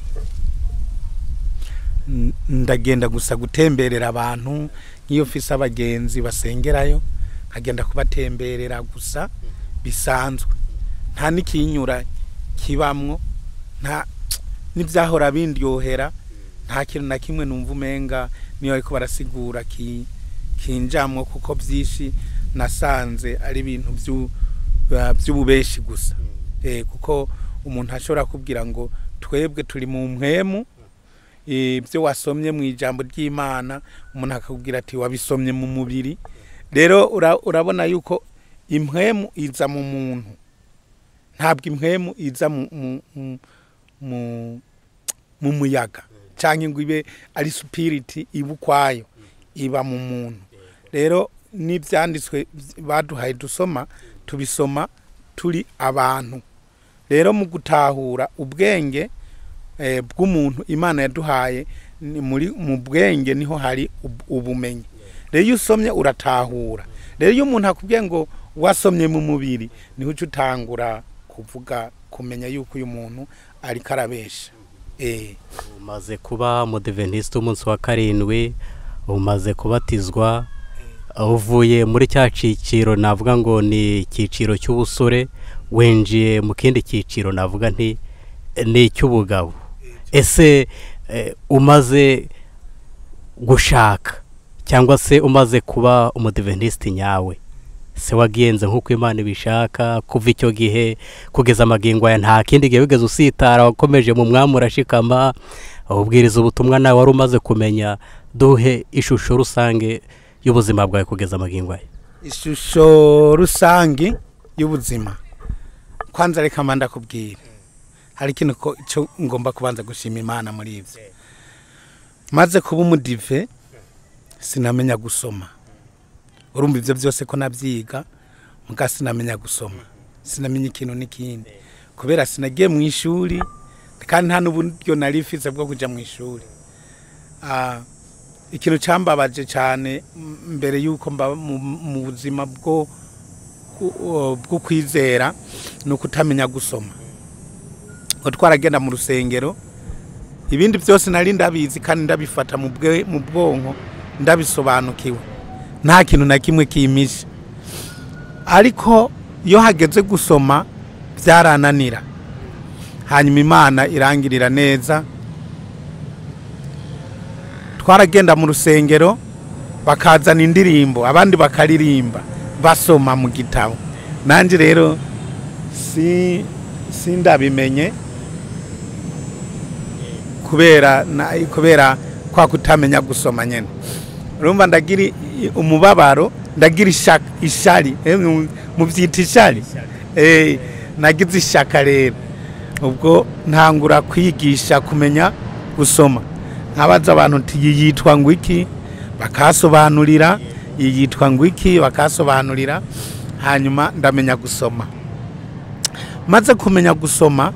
N- ndagenda gusa gutemberera abantu nk'iyo mfise abagenzi basengerayo nkagenda kubatemberera gusa bisanzwe nta n'ikinyura kibamwo nta n'ibyahora bindyohera nta kintu na kimwe numva umenga niyo ariko barasigura ki- kinjamwo kuko byinshi nasanze ari ibintu byu- ba- by'ububeshi gusa eh, kuko umuntu ashobora kubwira ngo twebwe turi mu mpwemu ibyo wasomye mu ijambo ry'imana umuntu akakubwira ati wabisomye mu mubiri rero ura- urabona yuko impwemu iza mu muntu ntabwo impwemu iza mu, mu, mu, mu, mu muyaga cyangwa ngo ibe ari supiriti iba ukwayo iba mu muntu rero n'ibyanditswe baduhaye dusoma tubisoma turi abantu rero mu gutahura ubwenge eh, bw'umuntu imana yaduhaye ni muri mu bwenge niho hari ub- ubumenyi rero iyo usomye uratahura rero iyo umuntu akubwiye ngo wasomye mu mubiri niho uca utangura kuvuga kumenya yuko uyu muntu ariko arabesha eh umaze kuba mu adventiste umunsi wa karindwi umaze kubatizwa uvuye muri cya cyiciro navuga ngo ni icyiciro cy'ubusore winjiye mu kindi cyiciro navuga nti ni icy'ubugabo ese eh, umaze gushaka cyangwa se umaze kuba umudiventiste nyawe se wagenze nk'uko imana ibishaka kuva icyo gihe kugeza amagingo aya nta kindi gihe wigeze usitara wakomeje mu mwami urashikama ubwiriza ubutumwa nawe wari umaze kumenya duhe ishusho rusange y'ubuzima bwawe kugeza amagingo aya ishusho rusange y'ubuzima kwanza reka mba ndakubwira hari ikintu ko cyo ngomba kubanza gushima imana muri ibyo maze kuba umudive sinamenya gusoma urumva ibyo byose ko nabyiga muga sinamenya gusoma sinamenya ikintu n'ikindi kubera sinagiye mu ishuri kandi nta n'uburyo nari mfise bwo kujya mu ishuri Ah, ikintu cyambabaje cyane m- mbere y'uko mba mu mu buzima bwo ku- o- bwo kwizera ni ukutamenya gusoma ngo twaragenda mu rusengero ibindi byose nari ndabizi kandi ndabifata mu bwe- mu bwonko ndabisobanukiwe nta kintu na kimwe kimishe ariko iyo hageze gusoma byarananira hanyuma imana irangirira neza twaragenda mu rusengero bakazana indirimbo abandi bakaririmba basoma mu gitabo nanjye rero si sindabimenye kubera na, kubera kwa kutamenya gusoma nyene urumva ndagira i- umubabaro ndagira ishaka ishari eh, mu- muvyita ishari eh nagize ishaka rero ubwo ntangura kwigisha kumenya gusoma nkabaza abantu nti iyi yitwa ngo iki bakasobanurira iyi yitwa ngo iki bakasobanurira hanyuma ndamenya gusoma maze kumenya gusoma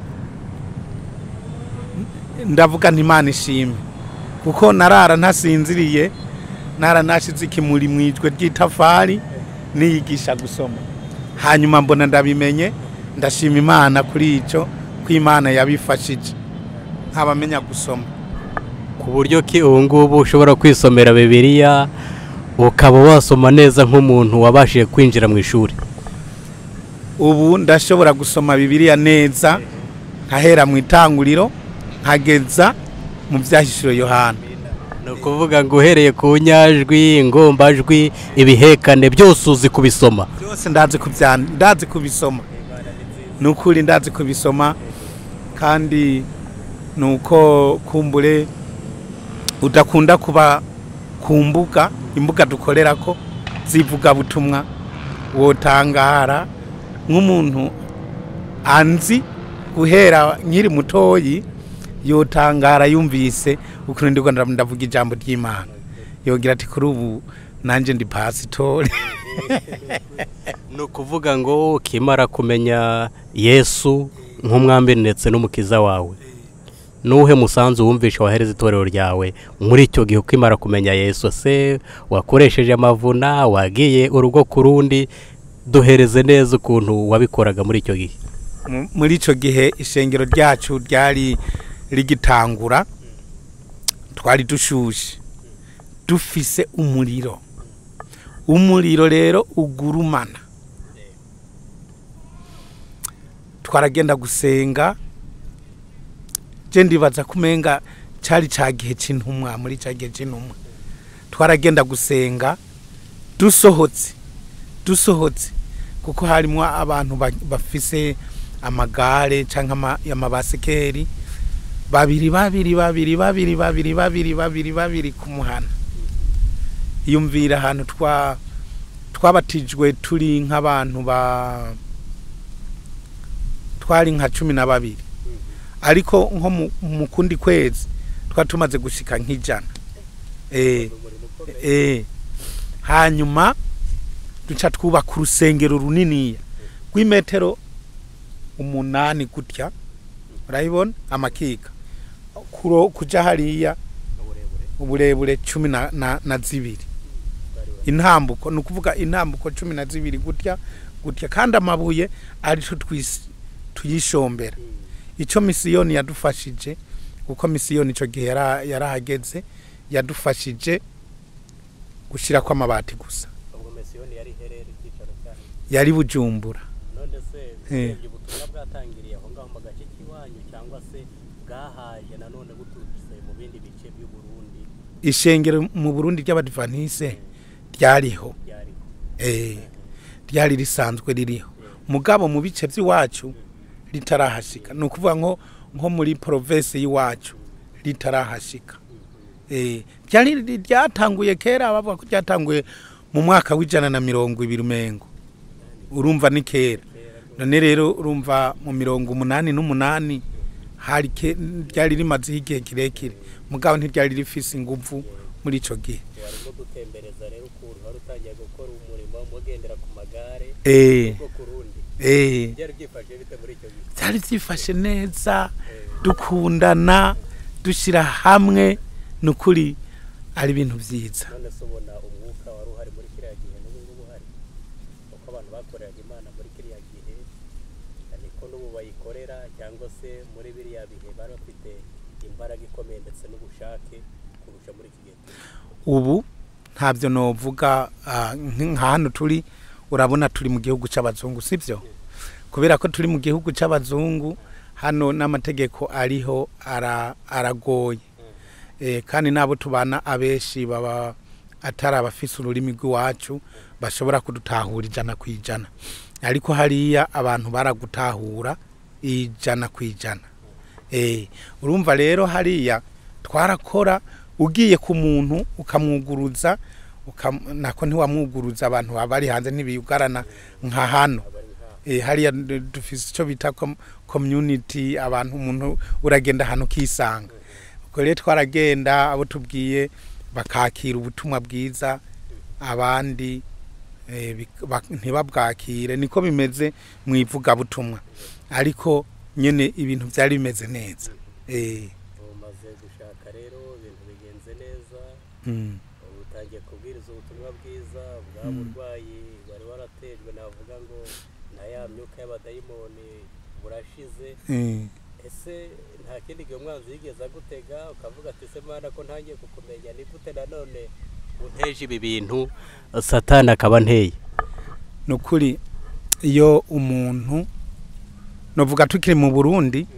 ndavuga nti imana ishimwe kuko narara ntasinziriye nara nashize ikimuri mu ijwe ry'itafari niyigisha gusoma hanyuma mbona ndabimenye ndashima imana kuri icyo ko imana yabifashije nk'abamenya gusoma ku buryo ki ubu ngubu ushobora kwisomera bibiliya ukaba wasoma neza nk'umuntu wabashije kwinjira mu ishuri ubu ndashobora gusoma bibiliya neza nkahera mu itanguriro nkageza mu byahishuro yohana ni ukuvuga ngo uhereye ku nyajwi ingombajwi ibihekane byose uzi kubisoma byose ndazi kubyandika ndazi kubisoma ni ukuri ndazi kubisoma kandi ni uko kumbure udakunda kuba ku mbuga imbuga dukorera ko z'ivugabutumwa wotangara nk'umuntu anzi guhera nkiri mutoyi yotangara yumvise ukuntu ndiko ndavuga ijambo ry'imana yogira ati kuri ubu nanjye ndi pasitori ni ukuvuga ngo ukimara kumenya yesu nk'umwambi ndetse n'umukiza wawe nuhe musanzu wumvisha wahereza itorero ryawe muri icyo gihe ukimara kumenya yesu se wakoresheje amavuna wagiye urugo ku rundi duhereze neza ukuntu wabikoraga muri icyo gihe Mu- muri icyo gihe ishengero ryacu ryari rigitangura twari dushushe dufise umuriro umuriro rero ugurumana twaragenda gusenga je ndibaza kumenga cyari cya gihe cy'intumwa muri cya gihe cy'intumwa twaragenda gusenga dusohotse dusohotse kuko harimo abantu ba- bafise amagare cyangwa amabasikeri babiri babiri babiri babiri babiri babiri babiri babiri ku muhana yumvira ahantu twa twabatijwe turi nk'abantu ba twari nka cumi na babiri ariko nko mu- mu kundi kwezi twari tumaze gushika nk'ijana eh eh hanyuma duca twubaka urusengero runiniya rw'imetero umunani gutya urayibona amakika kuro kuja hariya uburebure cumi na, na, na zibiri intambuko ni ukuvuga intambuko cumi na zibiri gutya gutya kandi amabuye arico twis- tuyishombera icyo misiyoni yadufashije kuko misiyoni icyo gihe yara- yarahageze yadufashije gushyira ko amabati gusa yari bujumbura none se Eh. urebye ubutumwa bwatangiriye aho ngaho mu gace k'iwanyu cyangwa se bwahaje nanone buturutse mu bindi bice by'u Burundi ishengero mu burundi ry'abadivanise ryariho byariho eh, ryari risanzwe ririho mugabo mu bice by'iwacu ritarahashika ni ukuvuga nko nko muri provinsi y'iwacu ritarahashika eh, ryari ryatanguye kera bavuga ko ryatanguye mu mwaka w'ijana na mirongo ibiri umengo urumva ni kera none rero urumva mu mirongo umunani n'umunani hari ke- ryari rimazeho igihe kirekire mugabo ntiryari rifise inguvu muri ico gihe warimo gutembereza rero ukuntu wari utangiye gukora umurimo mugendera ku magare eh, bwo ku rundi eh. byari byifashe bite muri icyo gihe byari byifashe neza dukundana dushyira hamwe ni ukuri ari ibintu byiza none se ubona umwuka wari uhari muri kiriya gihe n'ubu ngubu uhari uko abantu bakoreraga imana muri kiriya gihe niko n'ubu bayikorera cyangwa se muri biriya bihe bari bafite imbaraga ikomeye ndetse n'ubushake kurusha muri iki gihe ubu ntabyo novuga ah, nk- nka hano turi urabona turi mu gihugu cy'abazungu sibyo kubera ko turi mu gihugu cy'abazungu hano n'amategeko ariho ara- aragoye Eh, kandi n'abo tubana abenshi baba atari abafise ururimi rw'iwacu bashobora kudutahura ijana ku ijana ariko hariya abantu baragutahura ijana ku ijana Eh, urumva rero hariya twarakora ugiye ku muntu ukamwuguruza ukam- nako ntiwamwuguruza abantu baba bari hanze ntibiyugarana nka hano Eh, hariya d- dufise icyo bita com- community abantu umuntu uragenda ahantu ukisanga ubwo rero twaragenda abo tubwiye bakakira ubutumwa bwiza abandi eh, bik- bak- ntibabwakire niko bimeze mu ivugabutumwa ariko nyene ibintu byari bimeze neza eh umaze gushaka rero ibintu bigenze neza mm. ubu utangiye kubwiriza ubutumwa bwiza bwa Mm. burwayi wari waratejwe navuga ngo na ya myuka y'abadayimoni burashize eh. ese nta kindi gihe umwanzi yigeze agutega ukavuga ati se mana ko ntangiye kukumenya ni gute nanone unteje ibi bintu satani akaba nteye ni ukuri iyo umuntu novuga tukiri mu burundi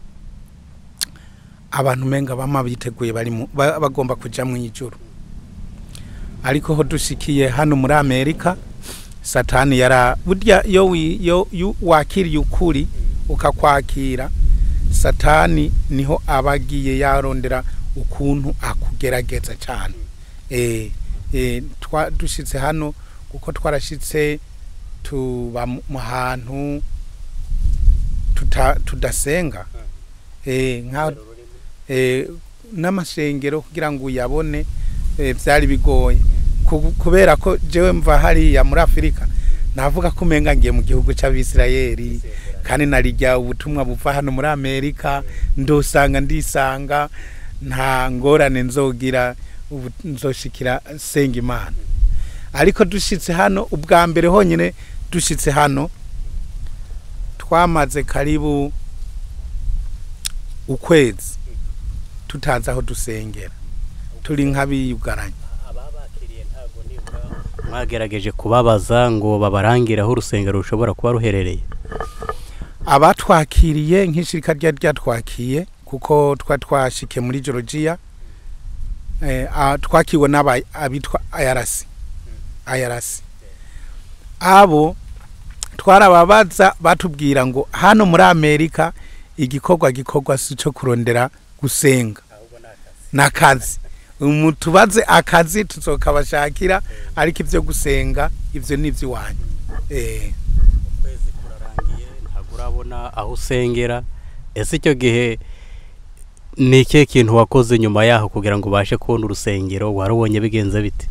abantu menga bama biteguye bari mu- ba- bagomba kuja mu ijuru ariko ho dushikiye hano muri amerika satani yara burya iyo wi- iyo iyo wakiriye ukuri ukakwakira satani niho aba agiye yarondera ukuntu akugerageza cyane eh, eh, twa- dushitse hano kuko twarashitse tuba mu mu hantu tuta- tudasenga eh, nka eh, n'amashengero kugira ngo uyabone eh, byari bigoye Ku- kubera ko jewe mva hariya muri afurika navuga ko umenga ngiye mu gihugu cy'abisirayeli kandi narijya ubutumwa buva hano muri amerika ndosanga ndisanga nta ngorane nzogira ubu nzoshikira senga imana ariko dushitse hano ubwa mbere honyine dushitse hano twamaze karibu ukwezi tutazi aho dusengera turi nk'abiyugaranye ababakiriye ntabwo nibura mwagerageje kubabaza ngo babarangire aho urusengero rushobora kuba ruherereye abatwakiriye nk'ishirika ryari ryatwakiye kuko twa twashike muri georgia eh, a- twakiwe n'aba abitwa ayarasi ayarasi abo twarababaza batubwira ngo hano muri amerika igikorwa gikorwa si cyo kurondera gusenga ahubwo ni akazi n'akazi Umu- tubaze akazi tuzokabashakira ariko ibyo gusenga ibyo ni iby'iwanyu eh. ukwezi kurarangiye ntabwo urabona aho usengera ese icyo gihe ni ikihe kintu wakoze nyuma yaho kugira ngo ubashe kubona urusengero warubonye bigenze bite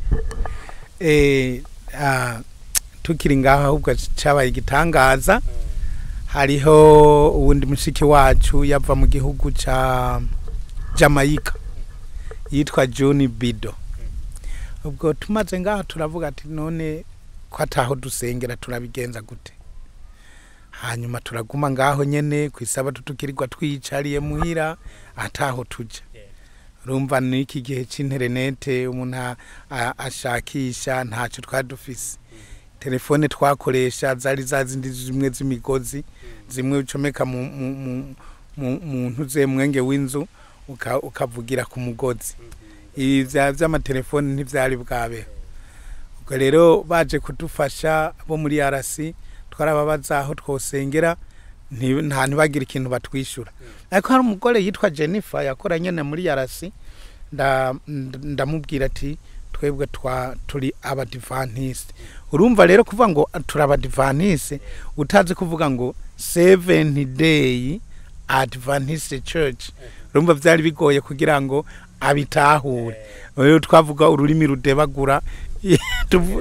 eh, ah, tukiri ngaho ahubwo cyabaye igitangaza hariho uwundi mushiki wacu yava mu gihugu ca Jamaica yitwa John Bido ubwo tumaze ngaho turavuga ati none ko ataho dusengera turabigenza gute hanyuma turaguma ngaho nyene ku isabato tukirirwa twiyicariye muhira ataho tuja urumva ni iki gihe c'interinete umuntu a- a- ashakisha ntacyo twari dufise telefone twakoresha zari za zindi zimwe z'imigozi zimwe ucomeka mu mu- mu- mu- mu ntuze mwenge w'inzu uka- ukavugira ku mugozi ibi vya- vy'amatelefoni ntivyari bwabeho ubwo rero baje kudufasha bo muri arasi twarababaza aho twosengera nti- nta ntibagire ikintu batwishyura ariko hari umugore yitwa jennifer yakora nyine muri yarasi nda- nda- ndamubwira ati twebwe twa turi abadivantisite urumva rero kuvuga ngo turi abadivantisite utazi kuvuga ngo seven day adventist church urumva byari bigoye kugira ngo abitahure rero twavuga ururimi rudebagura tuvu-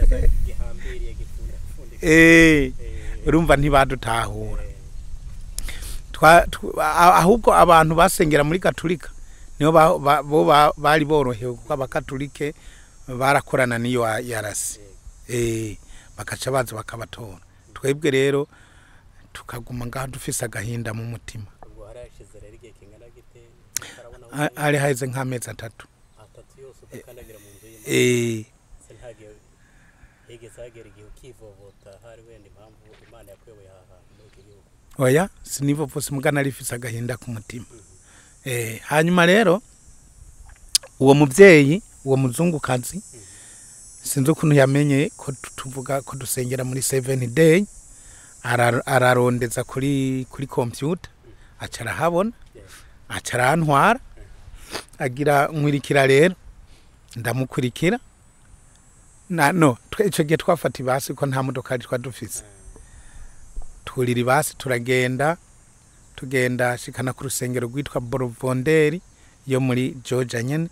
eh, urumva ntibadutahura Twa- tw- a- ahubwo abantu basengera muri katolika nibo ba- ba- bo ba- bari borohewe kuko abakatolike barakorana n'iyo ya- yarasi Eh, bagaca baza bakabatora twebwe rero tukaguma ngaho dufise agahinda mu mutima ubwo harashize rero igihe kingana gite utarabona aho Ha- hari haheze nk'amezi atatu atatu yose udakandagira mu nzu y'imana Eh, se ntagihe higeze hagera igihe ukivovota hari wenda impamvu imana yakuyoboye aha hantu muri iki gihugu oya sinivovose mugana rifise agahinda ku mutima Eh, hanyuma rero uwo mubyeyi uwo muzungukazi sinzi ukuntu yamenye ko tu- tuvuga ko dusengera muri seven day ara- ararondeza kuri kuri computer aca arahabona aca arantwara agira nkwirikira rero ndamukurikira na no twe ico gihe twafata ibasi ko nta modokari twa dufise turira ibasi turagenda tugenda shikana ku rusengero rwitwa borovonderi yo muri georgia nyene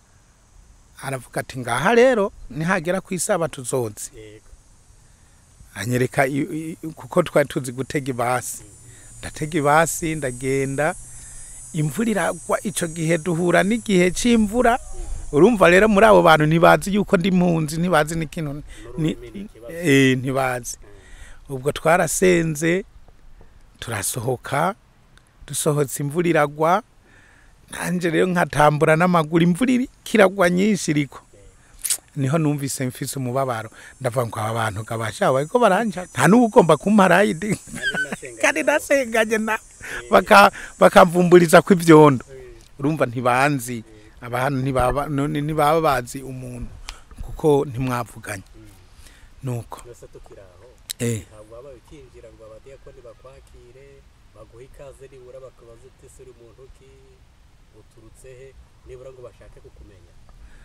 aravuga ati ngaha rero nihagera ku isabato uzoze yego anyereka i- i- kuko twari tuzi gutega ibasi ndatega ibasi ndagenda imvura iragwa icyo gihe duhura n'igihe cy'imvura urumva rero muri abo bantu ntibazi yuko ndi mpunzi ntibazi n'ikintu ni- eh, ntibazi ubwo twarasenze turasohoka dusohotse imvura iragwa nanjye rero nkatambura n'amaguru imvura iri- kiragwa nyinshi iriko niho numvise mfise umubabaro ndavuga ngo aba bantu gabasha bariko baranja nta n'uwo ugomba kumpa rayidi kandi nasenganye na baka bakamvumburiza ko ivyondo urumva ntibanzi abantu ntibaba none ntibaba bazi umuntu kuko ntimwavuganye nuko twese tukiri aho eh ntabwo waba ukinjira ngo abadiyakoni bakwakire baguhe ikaze nibura bakabaza uti ese uri muntu ki uturutse he nibura ngo bashake kukumenya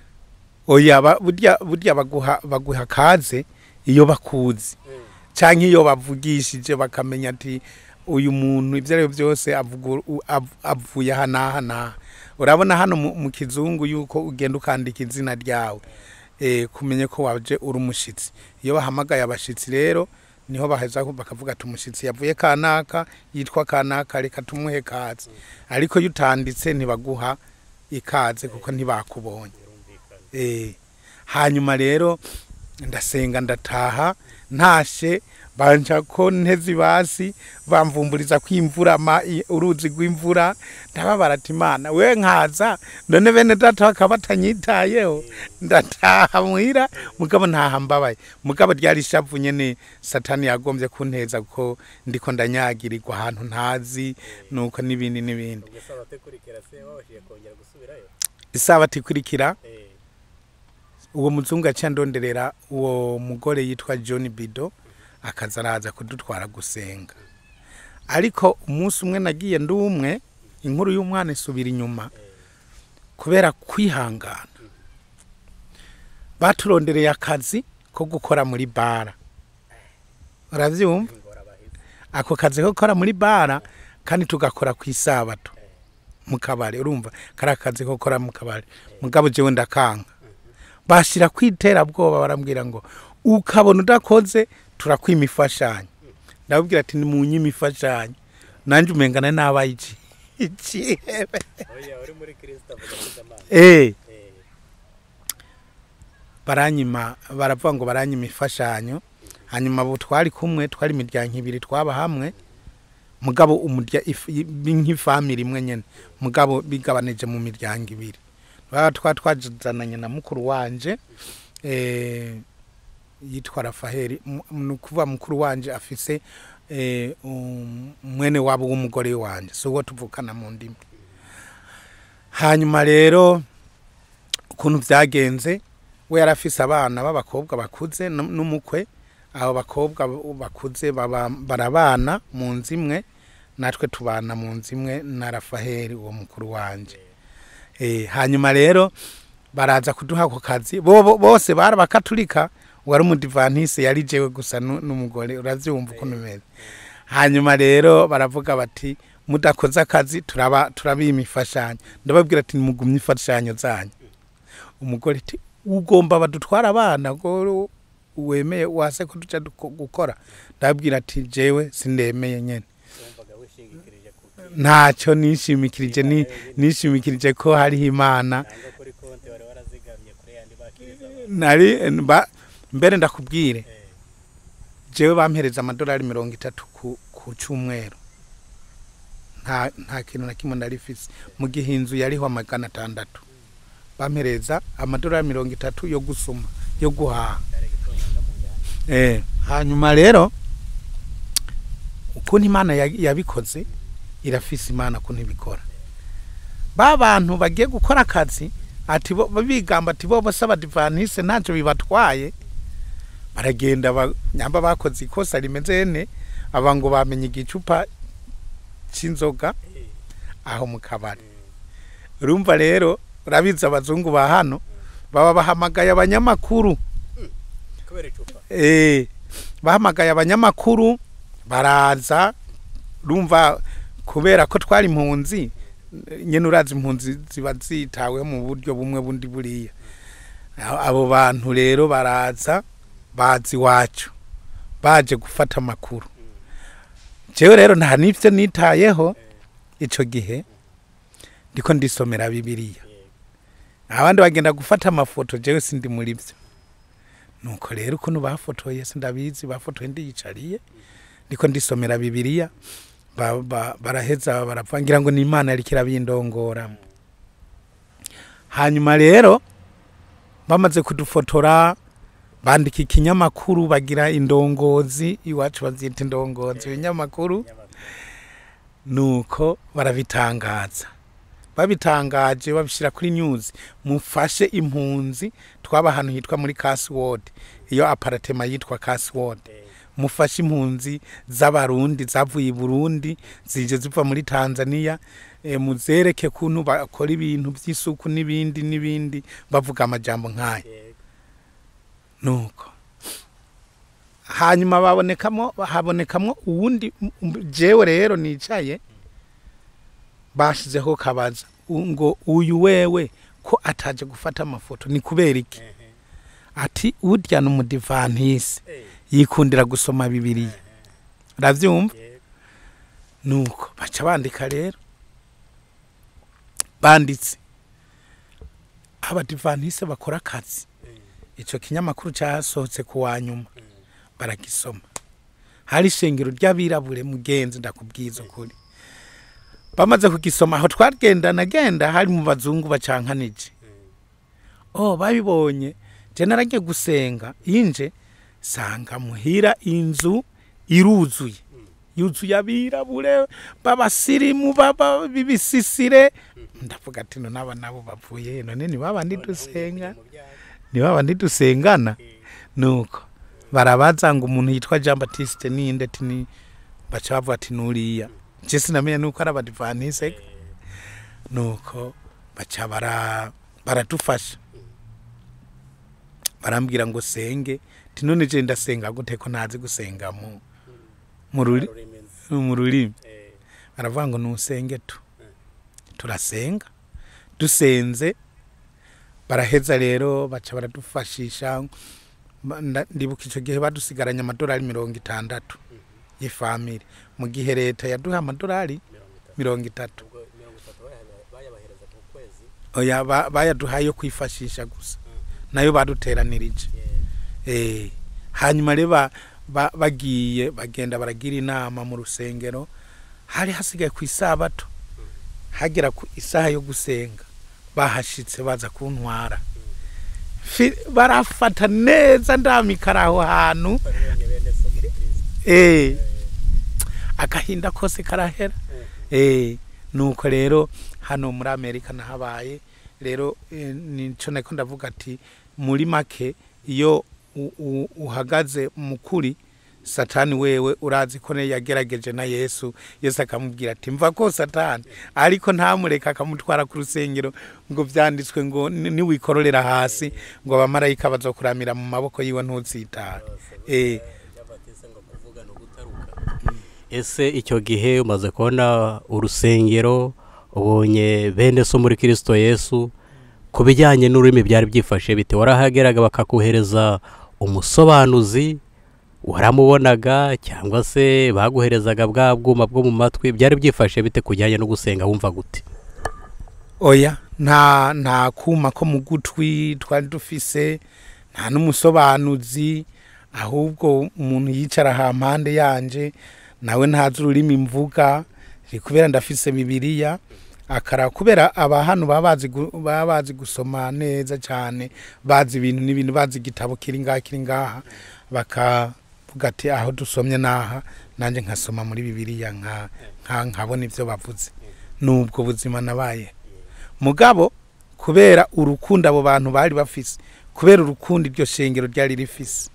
oya ba- burya burya baguha baguha kaze iyo bakuzi canke iyo bavugishije bakamenya ati uyu muntu ibyo ari byo byose avuga u- av- avuye aha n'aha n'aha urabona hano mu mu kizungu yuko ugenda ukandika izina ryawe eh, kumenye ko waje uri umushitsi iyo bahamagaye abashitsi rero niho baheza bakavuga ati umushitsi yavuye kanaka yitwa kanaka reka tumuhe kaze ariko iyo utanditse ntibaguha ikaze kuko ntibakubonye eh, hanyuma rero ndasenga ndataha ntashe banja ko nteze ibasi bamvumburiza ko imvura ma i- uruzi rw'imvura ndababara ati imana we nkaza none bene data bakaba batanyitayeho ndataha muhira mugabo ntaha mbabaye mugabo ryari ishavu nyene satani yagombye kunteza kuko ndiko ndanyagirirwa ahantu ntazi nuko n'ibindi n'ibindi ubwo se abatekurikira se babashije kongera gusubirayo isabato ikurikira Eh, uwo muzungu yaciye ndonderera uwo mugore yitwa john bido akaza araza kudutwara gusenga ariko umunsi umwe nagiye ndi umwe inkuru y'umwana isubira inyuma kubera kwihangana baturondereye akazi ko gukora muri bara urabyumva ingorabahizi ako kazi ko gukora muri bara kandi tugakora ku isabato mu kabari urumva kari akazi ko gukora mu kabari mugabo jewe ndakanga bashira kwiterabwoba barambwira ngo ukabona udakoze turakwima imfashanyo ndababwira ati ni mu nyima imfashanyo nanjye umengana nabaye iki ikihebe oya uri muri kirisita avuga neza amana eh Eh, baranyima baravuga ngo baranyima imfashanyo hanyuma abo twari kumwe twari imiryango ibiri twaba hamwe mugabo umurya if- i- nk'ifamili imwe nyene mugabo bigabanije mu miryango ibiri baba twa twazananye na mukuru wanje eh, yitwa rafaheli Mu- ni ukuvuga mukuru wanje afise eh, um- mwene wabo w'umugore wanje si uwo tuvukana mu ndimi hanyuma rero ukuntu byagenze we yari afise abana b'abakobwa bakuze n- n'umukwe abo bakobwa bakuze baba- barabana mu nzu imwe natwe tubana mu nzu imwe na rafaheli uwo mukuru wanje Eh, hanyuma rero baraza kuduha ako kazi bo bo- bose bari abakatolika wari umudivantise yari jewe gusa nu- n'umugore uravyumva ukuntu bimeze hanyuma rero baravuga bati mudakoze akazi turaba turabima imfashanyo ndababwira ati nimugumye imfashanyo zanyu umugore ati ugomba badutwara abana ngo wemeye wase ko duca duko- gukora ndababwira ati jewe sindemeye nyene wumvaga wishingikirije ku ntacyo nishimikirije ni nishimikirije ko hariho imana nanga kuri konti wari warazigamye kuri yandi bakiriza abantu nari ba, mbere ndakubwire Eh, jewe bampereza amadolari mirongo itatu ku, ku cyumweru nta, nta kintu na kimwe narifise mu gihe inzu yariho amagana atandatu bampereza amadolari mirongo itatu yo gusuma yo guhaha cyari gitonyanga mu njyana eh, hanyuma rero ukuntu imana ya- yabikoze irafise imana ukuntu ibikora ba bantu bagiye gukora akazi ati bo bigamba ati bo bose abadivanise ntacyo bibatwaye baragenda ba- nyamba bakoze ikosa rimeze ne aba ngo bamenye igicupa cy'inzoga Eh, aho mu kabari mm, urumva rero urabizi abazungu ba hano baba bahamagaye abanyamakuru kubera icupa Eh, bahamagaye abanyamakuru baraza rumva kubera ko twari impunzi nyene urazi impunzi ziba zitaweho mu buryo bumwe bundi buriya Abo- abo bantu rero baraza bazi iwacu baje gufata amakuru jewe rero nta n'ibyo nitayeho icyo gihe ndiko ndisomera bibiliya abandi bagenda gufata amafoto jewe sindi muri byo nuko rero ukuntu bafotoye sindabizi bafotoye ndiyicariye ndiko ndisomera bibiliya ba- ba- baraheza baravangira ngo ni imana yariko irabindongora hanyuma rero bamaze kudufotora bandika ikinyamakuru bagira indongozi iwacu bazita indongozi ibinyamakuru nuko barabitangaza babitangaje babishyira kuri news mufashe impunzi twaba ahantu hitwa muri Casword iyo aparatema yitwa Casword mufashe impunzi z'abarundi zavuye i Burundi zije ziva muri Tanzania e, muzereke kuntu bakora ibintu by'isuku n'ibindi n'ibindi bavuga amajambo nk'aya nuko hanyuma babonekamo habonekamo uwundi m- m- jewe rero nicaye bashizeho kabaza u- ngo uyu wewe ko ataje gufata amafoto ni kubera iki ati urya ni umudivantisi yikundira gusoma bibiliya urabyumva nuko baca bandika rero banditse abadivantisi bakora akazi icyo kinyamakuru cyasohotse ku wa nyuma baragisoma hari ishengero ry'abirabure mugenzi ndakubwiza ukuri bamaze kugisoma aho twagendana genda hari mu bazungu bacankanije oh babibonye je naragiye gusenga inje sanga muhira inzu iruzuye yuzuye abirabure b'abasirimu baba bibisisire ndavuga ati no naba nabo bavuye none ni babandi dusenga ni babandi dusengana nuko barabaza ngo umuntu yitwa Jean Baptiste ninde ati ni baca bavuga ati nuriya je sinamenya nuko ari abadivanise nuko baca bara baradufasha barambwira ngo senge ati none je ndasenga gute ko ntazi gusenga mu mu ruri- mu rurimi baravuga ngo nusenge tu turasenga dusenze baraheza rero baca baradufashisha Ba- nda- ndibuka icyo gihe badusigaranye amadolari mirongo itandatu y'ifamili mu gihe leta yaduha amadolari mirongo itatu oya ba- bayaduhaye yo kwifashisha gusa nayo baduteranirije Eh, hanyuma rero ba- ba- bagiye bagenda baragira inama mu rusengero hari hasigaye ku isabato hagera ku isaha yo gusenga bahashitse baza kuntwara Fi- barafata neza ndamikara aho hantu eh agahinda kose karahera eh nuko rero hano muri Amerika nahabaye rero eh, nico nako ndavuga ati muri make iyo u- u- uhagaze mu kuri satani wewe urazi ko ne yagerageje na yesu yesu akamubwira ati mva ko satani ariko ntamureka akamutwara ku rusengero ngo vyanditswe ngo ni- niwikororera hasi ngo abamarayika bazokuramira mu maboko yiwe ntutsitara eh ese icyo gihe umaze kubona urusengero ubonye bene so muri kirisito yesu ku bijyanye n'ururimi byari byifashe bite warahageraga bakakohereza umusobanuzi waramubonaga cyangwa se baguherezaga bwa bwuma bwo mu matwi byari byifashe bite kujyanye no gusenga wumva gute oya nta nta kuma ko mu gutwi twari dufise nta n'umusobanuzi ahubwo umuntu yicara ha mpande yanje nawe ntazi ururimi mvuga ri kubera ndafise bibiliya akara kubera aba hano baba bazi gu- baba bazi gusoma neza cyane bazi ibintu n'ibintu bazi igitabo kiri ngaha kiri ngaha bakavuga ati aho dusomye naha nanjye nkasoma muri bibiliya nka nka- nkabona ibyo bavuze nubwo buzima nabaye mugabo kubera urukundo abo bantu bari bafise kubera urukundo iryo shengero ryari rifise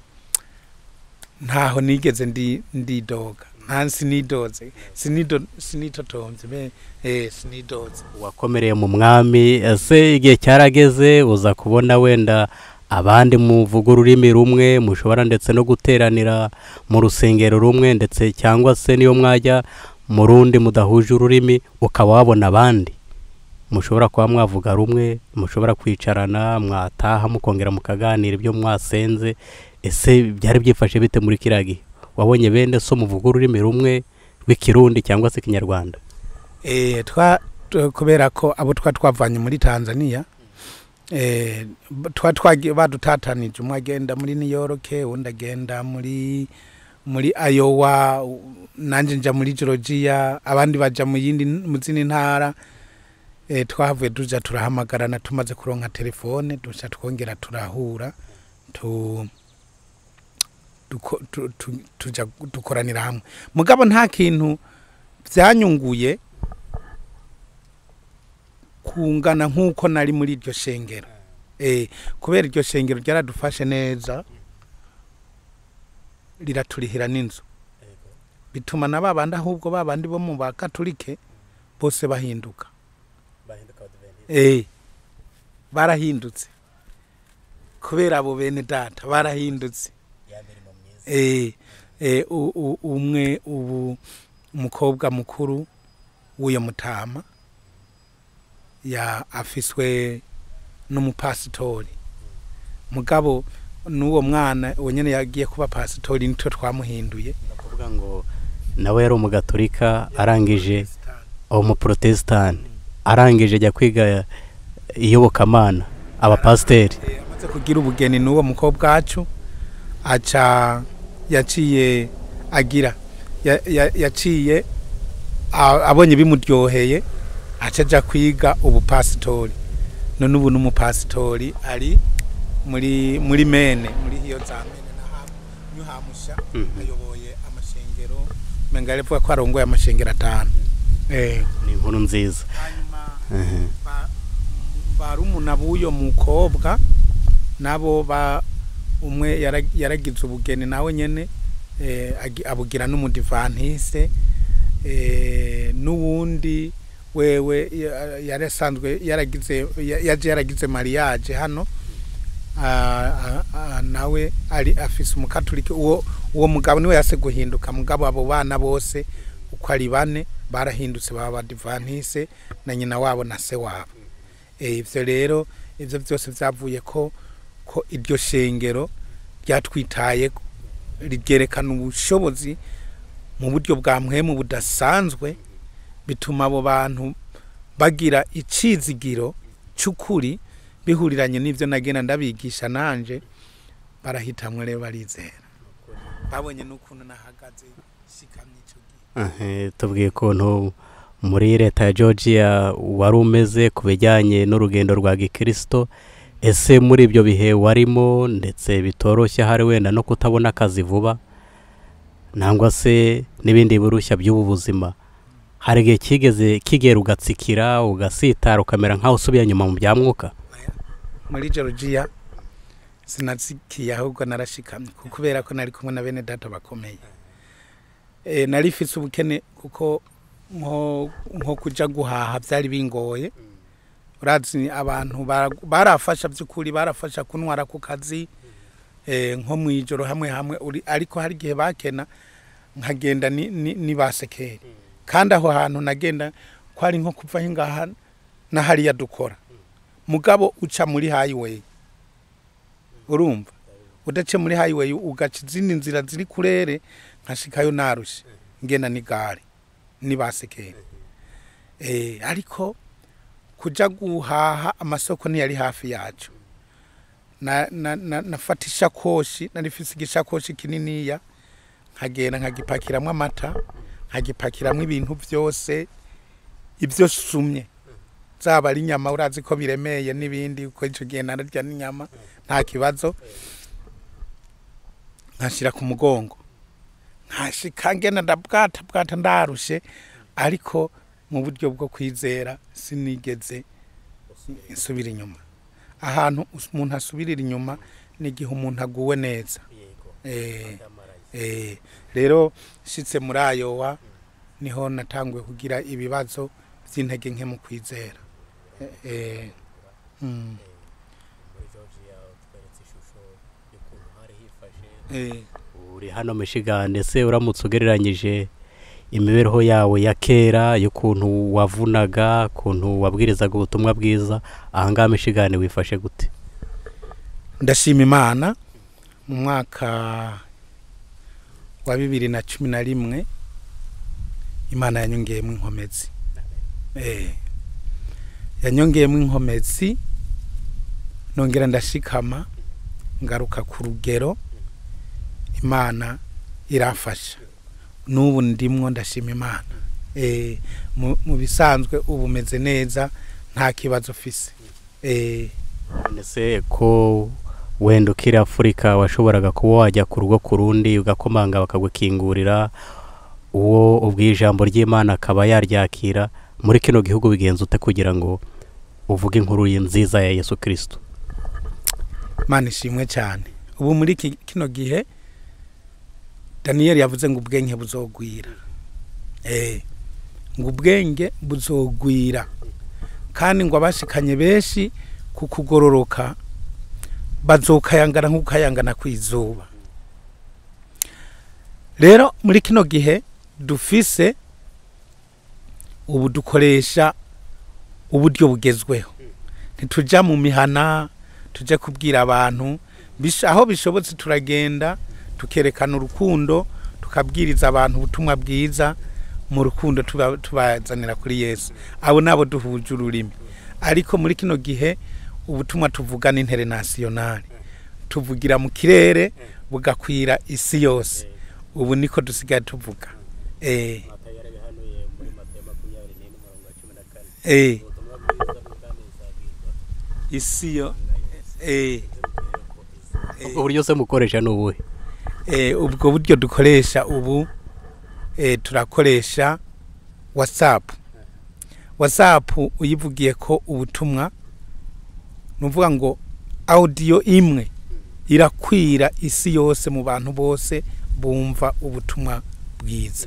ntaho nigeze ndi ndidoga nta sinidoze sinido sinitotomvye be eh sinidoze wakomereye mu mwami ese igihe cyarageze uza kubona wenda abandi muvuga ururimi rumwe mushobora ndetse no guteranira mu rusengero rumwe ndetse cyangwa se niyo mwajya mu rundi mudahuje ururimi ukaba wabona abandi mushobora kuba mwavuga rumwe mushobora kwicarana mwataha mukongera mukaganira ibyo mwasenze ese byari byifashe bite muri kiriya gihe wabonye bene so muvuga ururimi rumwe rw'ikirundi cyangwa se ikinyarwanda Eh, twa tu- kubera ko abo twa twavanye muri tanzania eh, b- twa twagiye badutatanije umwe agenda muri new york undi agenda muri muri iowa u- nanje nja muri georgia abandi baja mu yindi mu zindi ntara eh, twahavuye tuja turahamagarana tumaze kuronka telefone duca twongera turahura tu duko- tu- tu- tuja dukoranira hamwe mugabo nta kintu byanyunguye kungana nk'uko nari muri iryo shengero eh, kubera iryo shengero ryaradufashe neza riraturihira n'inzu bituma na babandi ahubwo babandi bo mu bakatolike bose bahinduka eh, barahindutse kubera abo bene data barahindutse eh, eh, u- u- umwe ubu umukobwa mukuru w'uyo mutama ya afiswe n'umupasitori mugabo n'uwo mwana uwo nyene yagiye kuba pasitori nitwe twamuhinduye kuvuga ngo nawe yari umugatolika arangije umuprotesitanti arangije ajya kwiga iyobokamana abapasiteri Eh, amaze kugira ubugeni n'uwo mukobwa wacu aca yaciye agira ya- ya- yaciye a- abonye bimuryoheye aca aja kwiga ubupasitori none ubu n'umupasitori ari muri muri mene muri hiyo za mene na hamu nyuhamusha Mhm. ayoboye amashengero menga aravuga ko arongoye amashengero atanu eh ni inkuru nziza hanyuma Mhm. ba- barumuna b'uyo mukobwa nabo ba umwe yara- yaragize ubugeni nawe nyene eh, agi- abugira n'umudivantise eh, n'uwundi wewe ya- yari asanzwe yaragize ya- yaje yaragize mariage hano Ah, ah, ah, nawe ari afise umukatolika uwo uwo mugabo niwe yase guhinduka mugabo abo bana bose uko ari bane barahindutse baba badivantise na nyina wabo na se wabo Eh, ivyo rero ivyo byose vyavuye ko ko iryo shengero ryatwitaye ryerekana ubushobozi mu buryo bwa mpwemu budasanzwe bituma abo bantu bagira icizigiro c'ukuri bihuriranye n'ivyo nagenda ndabigisha nanje barahitamwe rero barizera babonye n'ukuntu nahagaze shikamye ico gihe Aha, tubwiye ukuntu muri leta ya georgia wari umeze ku bijyanye n'urugendo rwa gikirisito ese muri ibyo bihe warimo ndetse bitoroshye hari wenda no kutabona akazi vuba nangwa se n'ibindi birushya by'ubu buzima hari igihe kigeze kigera ugatsikira ugasitara ukamera nk'aho usubiye nyuma mu bya mwuka muri georgia sinatsikiye ahubwo narashikamye kuko kubera ko nari kumwe na bene data bakomeye e, nari mfise ubukene kuko nko nko kuja guhaha byari bingoye urazi abantu bara- barafasha by'ukuri barafasha kuntwara ku kazi e, nko mu ijoro hamwe hamwe uri ariko hari igihe bakena nkagenda ni, ni, ni basekeri kandi aho hantu nagenda ko ari nko kuva ngaha na hariya dukora mugabo uca muri highway urumva udace muri highway ugaca izindi nzira ziri kurere nkashikayo narushe ngenda n'igare nibasekere eh ariko kuja guhaha amasoko ntiyari hafi yacu na, na, na, nafata ishakoshi nari mfise igishakoshi kininiya nkagenda nkagipakiramwo amata nkagipakiramwo ibintu byose ibyo sumye zaba ari inyama urazi ko biremeye n'ibindi uko icyo gihe nararya n'inyama nta kibazo nkashyira ku mugongo nkashika ngenda ndabwata bwata ndarushe ariko mu buryo bwo kwizera sinigeze nsubira inyuma ahantu umuntu asubirira inyuma ni igihe umuntu aguwe neza Eh, eh, rero nshitse muri ayowa niho natanguye kugira ibibazo by'intege nke mu kwizera Eh, eh, mm, eh. uri hano Michigan ese uramutse ugereranyije imibereho yawe ya kera y'ukuntu wavunaga ukuntu wabwirizaga ubutumwa bwiza ahangaha Michigan wifashe gute ndashima imana mu mwaka wa bibiri na cumi na rimwe imana yanyongeyemo inkomezi Eh, yanyongeyemo inkomezi nongera ndashikama ngaruka ku rugero imana irafasha n'ubu ndimwo ndashima imana Eh, mu- mu bisanzwe ubu meze neza nta kibazo ufise Eh, ese ko wenda ukiri afurika washoboraga kuba wajya ku rugo ku rundi ugakomanga bakagukingurira uwo ubwiye ijambo ry'imana akaba yaryakira muri kino gihugu bigenza ute kugira ngo uvuge inkuru ye nziza ya yesu kirisito imana ishimwe cyane ubu muri iki- kino gihe daniyeli yavuze ngo ubwenge buzogwira Eh, ngo ubwenge buzogwira kandi ngo abashikanye benshi ku kugororoka bazokayangana nk'ukayangana ku izuba rero muri kino gihe dufise ubu dukoresha uburyo bugezweho ntitujya mu mihana tujye kubwira abantu bish- aho bishobotse turagenda tukerekana urukundo tukabwiriza abantu ubutumwa bwiza mu rukundo tuba- tubazanira kuri yesu abo nabo duhuje ururimi ariko muri kino gihe ubutumwa tuvuga ni interinasiyonari tuvugira mu kirere bugakwira isi yose ubu niko dusigaye tuvuga eh, eh, isi yo eh, ubwo buryo se mukoresha ni ubuhe eh, ubwo buryo dukoresha ubu eh, turakoresha whatsapp whatsapp uyivugiye ko ubutumwa ni ukuvuga ngo audio imwe irakwira isi yose mu bantu bose bumva ubutumwa bwiza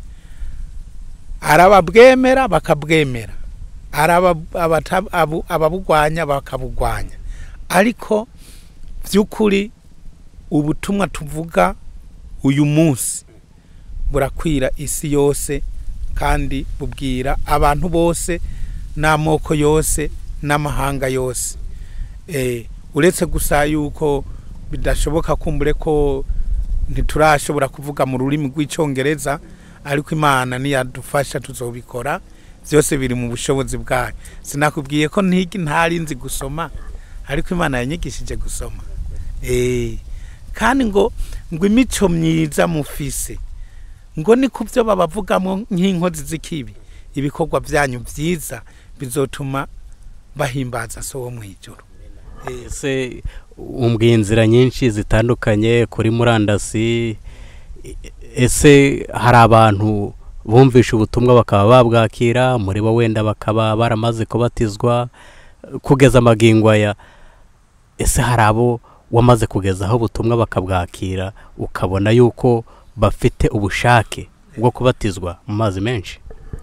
arababwemera bakabwemera araba- abata- abu- ababugwanya bakabugwanya ariko by'ukuri ubutumwa tuvuga uyu munsi burakwira isi yose kandi bubwira abantu bose n'amoko yose n'amahanga yose Eh, uretse gusa yuko bidashoboka kumbure ko ntiturashobora kuvuga mu rurimi rw'icyongereza ariko imana niyadufasha tuzobikora byose biri mu bushobozi bwayo sinakubwiye ko ntigi ntari nzi gusoma ariko imana yanyigishije gusoma Eh, kandi ngo ngo imico myiza mufise ngo ni ku byo babavugamo nk'inkozi z'ikibi ibikorwa byanyu byiza bizotuma bahimbaza so wo mu ijoro Eh, ese umbwiye inzira nyinshi zitandukanye kuri murandasi e- ese hari abantu bumvisha ubutumwa bakaba babwakira muri bo wenda bakaba baramaze kubatizwa kugeza amagingo aya ese hari abo wamaze kugezaho ubutumwa bakabwakira ukabona yuko bafite ubushake bwo kubatizwa mu mazi menshi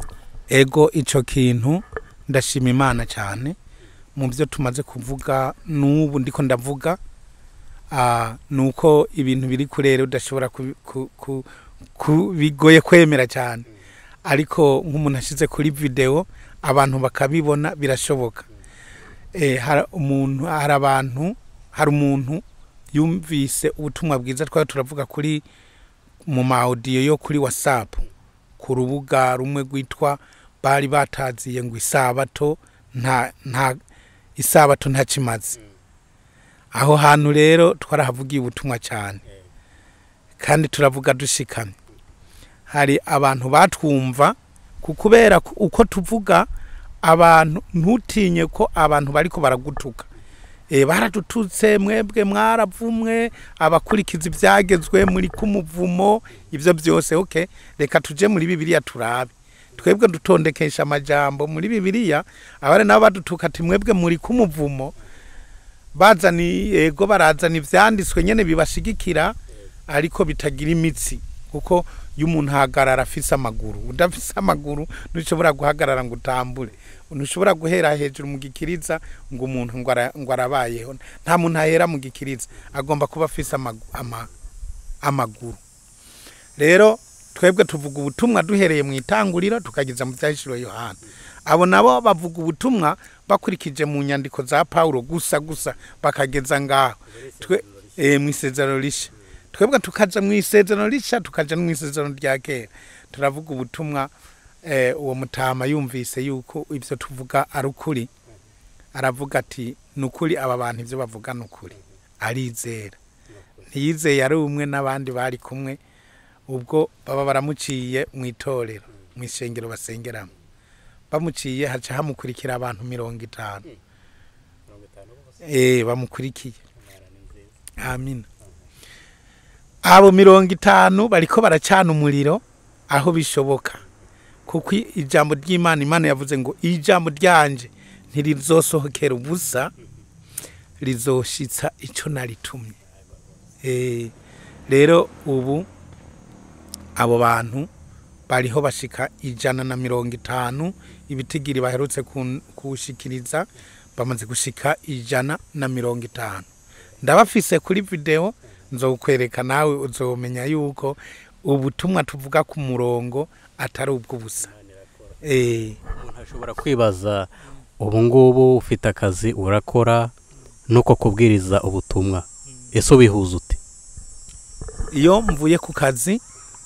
ego icyo kintu ndashima imana cyane mu byo tumaze kuvuga n'ubu ndiko ndavuga ah, ni uko ibintu biri kurera udashobora kubi- ku- ku- ku- bigoye kwemera cyane ariko nk'umuntu ashyize kuri videwo abantu bakabibona birashoboka Eh, hari umuntu hari abantu hari umuntu yumvise ubutumwa bwiza twari turavuga kuri mu ma audio yo kuri whatsapp ku rubuga rumwe rwitwa bari bataziye ngo isabato nta nta isabato ntakimaze aho hantu rero twarahavugiye ubutumwa cyane kandi turavuga dushikamye hari abantu batwumva ku kubera ko uko tuvuga abantu ntutinye ko abantu bariko baragutuka e, baradututse mwebwe mwaravumwe abakurikiza ibyagezwe muri kumuvumo ibyo byose okay reka tuje muri bibiliya turabe twebwe dutondekesha amajambo muri bibiliya abari nabo badutuka ati mwebwe muri kumuvumo bazana yego barazana ibyanditswe nyene bibashigikira ariko bitagira imitsi kuko iyo umuntu ahagarara afise amaguru udafise amaguru ntushobora guhagarara ngo utambure ntushobora guhera hejuru mu gikiriza ngo umuntu ngo ara- ngo arabayeho nta muntu ahera mu gikiriza agomba kuba afise amagu- ama- amaguru rero twebwe tuvuga ubutumwa duhereye mu itanguriro tukageza mu byahishuro yohana abo nabo bavuga ubutumwa bakurikije mu nyandiko za pawulo gusa gusa bakageza ngaho twe eh, mu isezerano risha twebwe tukaja mu isezerano risha tukaja no mu isezerano rya kera turavuga ubutumwa eh, uwo mutama yumvise yuko ivyo tuvuga ari ukuri aravuga ati ni ukuri aba bantu ivyo bavuga ni ukuri arizera ntiyizeye ari umwe n'abandi bari kumwe ubwo baba baramuciye mu itorero mu ishengero basengeramo bamuciye haca hamukurikira abantu mirongo itanu eh bamukurikiye amina abo mirongo itanu bariko baracana umuriro aho bishoboka kuko i- ijambo ry'imana imana yavuze ngo ijambo ryanje ntirizosohokera ubusa rizoshitsa ico naritumye eh rero ubu abo bantu bariho bashika ijana na mirongo itanu ibitigiri baherutse kun- kuwushikiriza bamaze gushika ijana na mirongo itanu ndabafise kuri video nzokwereka nawe uzomenya yuko ubutumwa tuvuga ku murongo atari ubw'ubusa eh umuntu ashobora kwibaza ubu ngubu ufite akazi urakora nuko kubwiriza ubutumwa ese ubihuza ute iyo mvuye ku kazi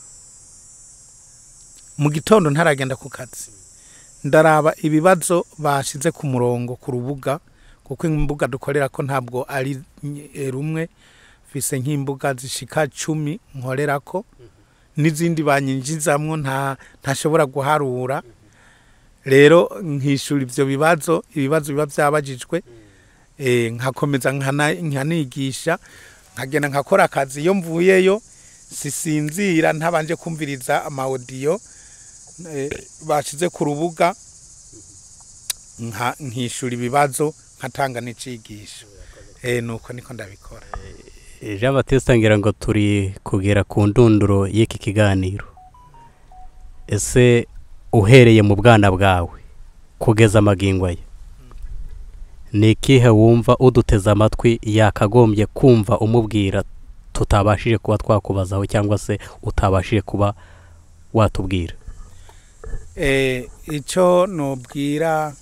mu gitondo ntaragenda ku kazi ndaraba ibibazo bashize ku murongo ku rubuga kuko imbuga dukorera ko ntabwo ari nye- rumwe mfise nk'imbuga zishika cumi nkorerako n'izindi banyinjizamwo nta ntashobora guharura rero nkishura ivyo bibazo ibibazo biba vyabajijwe eh, nkakomeza nkana- nkanigisha nkagenda nkakora akazi iyo mvuyeyo sisinzira ntabanje kumviriza amawodiyo eh, bashize ku rubuga nka- nkishura ibibazo nkatanga n'icigisho eh, nuko niko ndabikora jean batiste ngira ngo turi kugera ku ndunduro y'iki kiganiro ese uhereye mu bwana bwawe kugeza amagingo ye ni ikihe wumva uduteze amatwi yakagombye kumva umubwira tutabashije kuba twakubazaho cyangwa se utabashije kuba watubwira eh, ico nobwira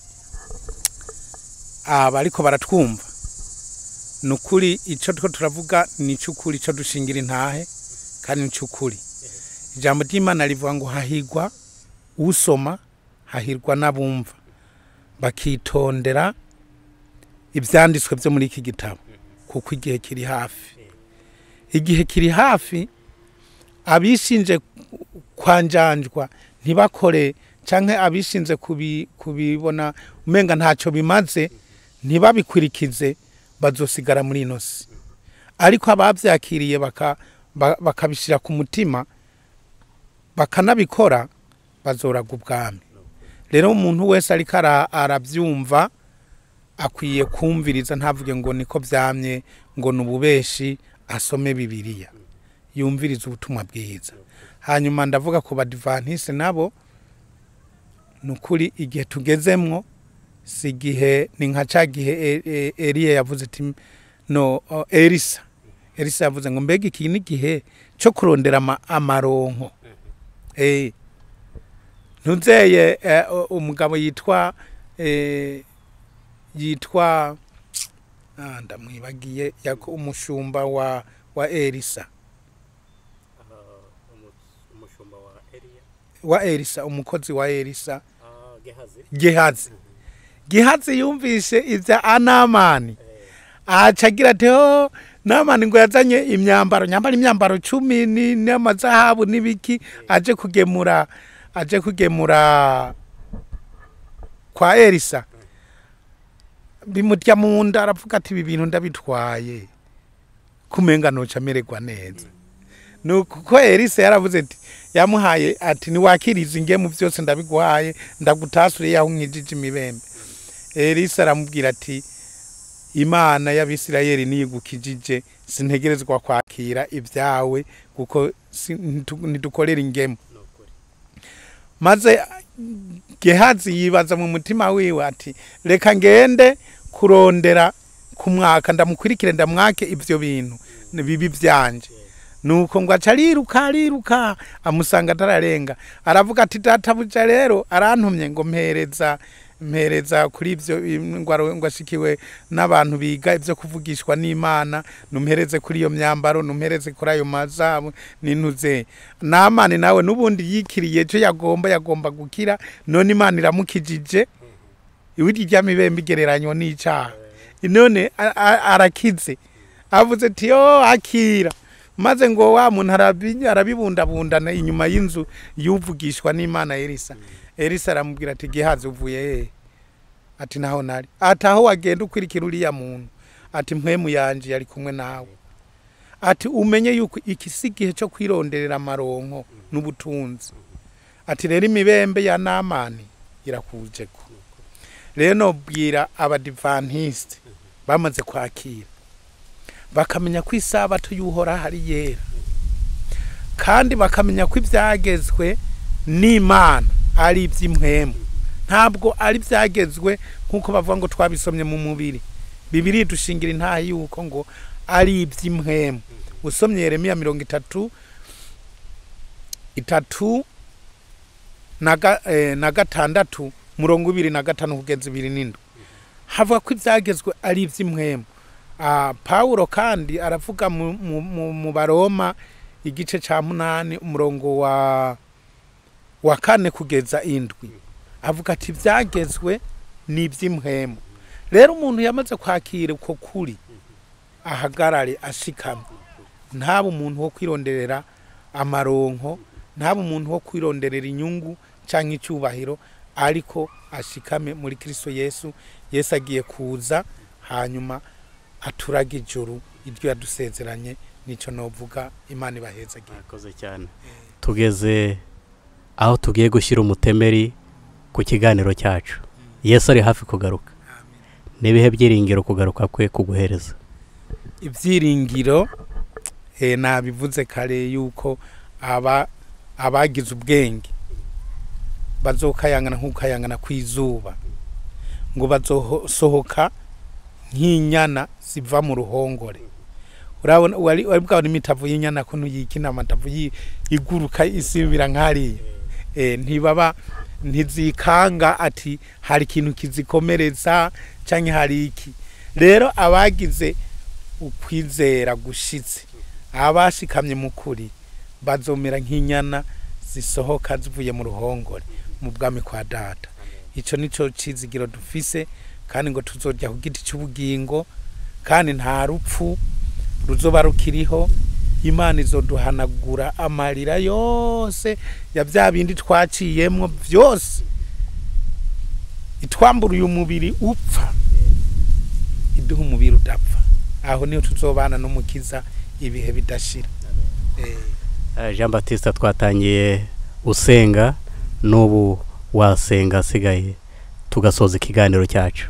abariko baratwumva ni ukuri ico two turavuga ni ic'ukuri ico dushingira intahe kandi ni ic'ukuri ijambo ry'imana rivuga ngo hahirwa usoma hahirwa n'abumva bakitondera ivyanditswe vyo muri iki gitabo kuko igihe kiri hafi igihe kiri hafi abishinje kwanjanjwa ntibakore canke abishinze kubi- kubibona umenga ntacyo bimaze ntibabikurikize bazosigara muri ino si ariko abavyakiriye baka- ba- bakabishira ku mutima bakanabikora bazoraga ubwami rero umuntu wese ariko ara- aravyumva akwiye kumviriza ntavuge ngo niko vyamye ngo ni ububeshi asome bibiliya yumviriza ubutumwa bwiza hanyuma ndavuga ku badivantisi nabo ni ukuri igihe tugezemwo si igihe ni nka ca gihe E- E- eliya yavuze ati no o, elisa elisa yavuze ngo mbega iki ni igihe cyo kurondera ama- amaronko Eh, ntuzeye eh, o- umugabo yitwa eh, yitwa ah, ndamwibagiye yako umushumba wa wa elisa wa elisa umukozi wa elisa gehazi gehazi yumvise ibya anamani aca agira ati ho namani ngo yazanye imyambaro nyambara imyambaro cumi ni- n'amazahabu n'ibiki aje kugemura aje kugemura kwa elisa bimurya mu nda aravuga ati ibi bintu ndabitwaye kumenga noca amererwa neza nuko ko elisa yaravuze ati yamuhaye ati niwakiriza ingemu byose ndabiguhaye ndagutasure yaho nkijije imibembe elisa aramubwira ati imana y'abisirayeli niyigukijije sintegerezwa kwakira ibyawe kuko si- ntitu- ntidukorera ingemu maze gehazi yibaza mu mutima wiwe ati reka ngende kurondera ku mwaka ndamukurikire ndamwake ibyo bintu ni bibi byanje nuko ngo aca ariruka ariruka amusanga atararenga aravuga ati databuja rero arantumye ngo mpereza mpereza kuri ibyo ngo ashikiwe n'abantu biga ibyo kuvugishwa n'imana numpereze kuri iyo myambaro numpereze kuri ayo mazabu nintuze namani nawe n'ubundi yikiriye icyo yagomba yagomba gukira none imana iramukijije iwirya ry'amibembe igereranywa n'icyaha none a- a- arakize avuze ati yo akira maze ngo wa muntu arabi- arabibundabundana inyuma y'inzu yuvugishwa n'imana elisa elisa aramubwira ati gihaze uvuye hehe ati naho nari ati aho wagenda ukurikira uriya muntu ati mpwemu yanje yari kumwe nawe ati umenye yuko iki si igihe cyo kwironderera amaronko n'ubutunzi ati rero imibembe ya namani irakuje ko rero nobwira abadivantisite bamaze kwakira bakamenya ko isabato y'uhora hari yera kandi bakamenya ko ibyagezwe n'imana ari iby'impwemu ntabwo ari ibyagezwe nk'uko bavuga ngo twabisomye mu mubiri bibiri dushingira intaha y'uko ngo ari iby'impwemu usomye yeremiya mirongo itatu itatu na ga- eh, na gatandatu murongo ibiri na gatanu kugeza ibiri n'indwi havuga ko ibyagezwe ari iby'impwemu Ah, pawulo kandi aravuga mu, mu, mu, mu baroma igice ca munani umurongo wa wa kane kugeza indwi avuga ati ibyagezwe ni iby'impwemu rero umuntu yamaze kwakira uko kuri ahagarare ashikame ntaba umuntu wo kwironderera amaronko ntaba umuntu wo kwironderera inyungu cyangwa icyubahiro ariko ashikame muri kristo yesu yesu agiye kuza hanyuma aturaga ijuru iryo yadusezeranye nicyo novuga imana ibahezagiye murakoze cyane tugeze aho tugiye gushyira umutemeri ku kiganiro cyacu yesu ari hafi kugaruka n'ibihe byiringiro kugaruka kwe kuguhereza ibyiringiro eh, nabivuze kare yuko aba abagize ubwenge bazokayangana nk'ukayangana kw'izuba ngo bazosohoka nk'inyana ziva mu ruhongore urabona wari wari bwabona imitavu y'inyana ko ntuyikina amatavu yi- iguruka isibira nk'ariya eh, ntibaba ntizikanga ati hari ikintu kizikomereza cyangwa hari iki rero abagize ukwizera gushitse abashikamye mu kuri bazomera nk'inyana zisohoka zivuye mu ruhongore mu bwami kwa data icyo nicyo cizigiro dufise kandi ngo tuzojya ku giti cy'ubugingo kandi nta rupfu ruzoba rukiriho imana izoduhanagura amarira yose ya bya bindi twaciyemo byose itwambura uyu mubiri upfa iduha umubiri udapfa aho niho tuzobana n'umukiza ibihe bidashira Eh, Eh, jean batiste twatangiye usenga n'ubu wasenga asigaye tugasoza ikiganiro cyacu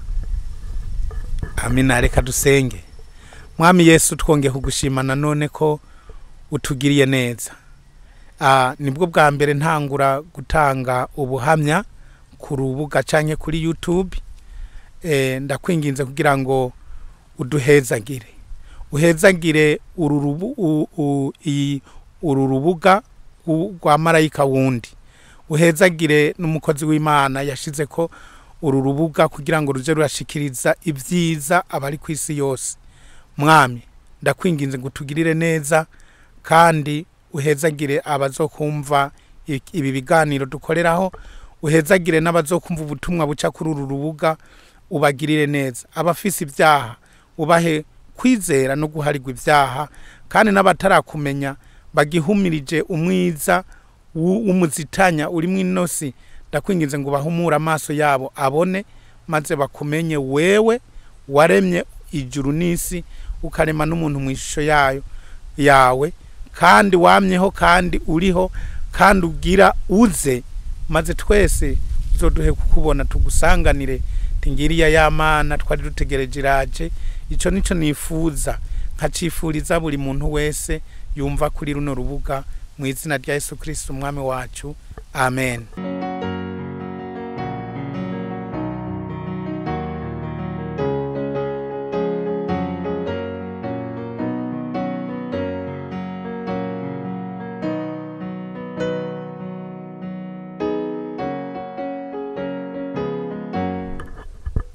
amina reka dusenge mwami yesu twongeye kugushima nanone ko utugiriye neza Ah, nibwo bwa mbere ntangura gutanga ubuhamya ku rubuga cyangwa kuri youtube Eh, ndakwinginze kugira ngo uduhezagire uhezagire uru rubu- u- u- iyi- uru rubuga rw- rwa marayika wundi uhezagire n'umukozi w'imana yashize ko uru rubuga kugira ngo ruje rurashikiriza ibyiza abari ku isi yose mwami ndakwinginze ngo utugirire neza kandi uhezagire abazokumva i- ibi biganiro dukoreraho uhezagire n'abazokumva ubutumwa buca kuri uru rubuga ubagirire neza abafise ibyaha ubahe kwizera no guharirwa ibyaha kandi n'abatarakumenya bagihumirije umwiza w'u- w'umuzitanya urimo inosi ndakwinginze ngo bahumure amaso yabo abone maze bakumenye wewe waremye ijuru n'isi ukarema n'umuntu mu ishusho yayo yawe kandi wamyeho kandi uriho kandi ugira uze maze twese uzoduhe kukubona tugusanganire tingiriya y'amana twari dutegereje iraje icyo nicyo nifuza nkacifuriza buri muntu wese yumva kuri runo rubuga mu izina rya yesu kirisiti umwami wacu amen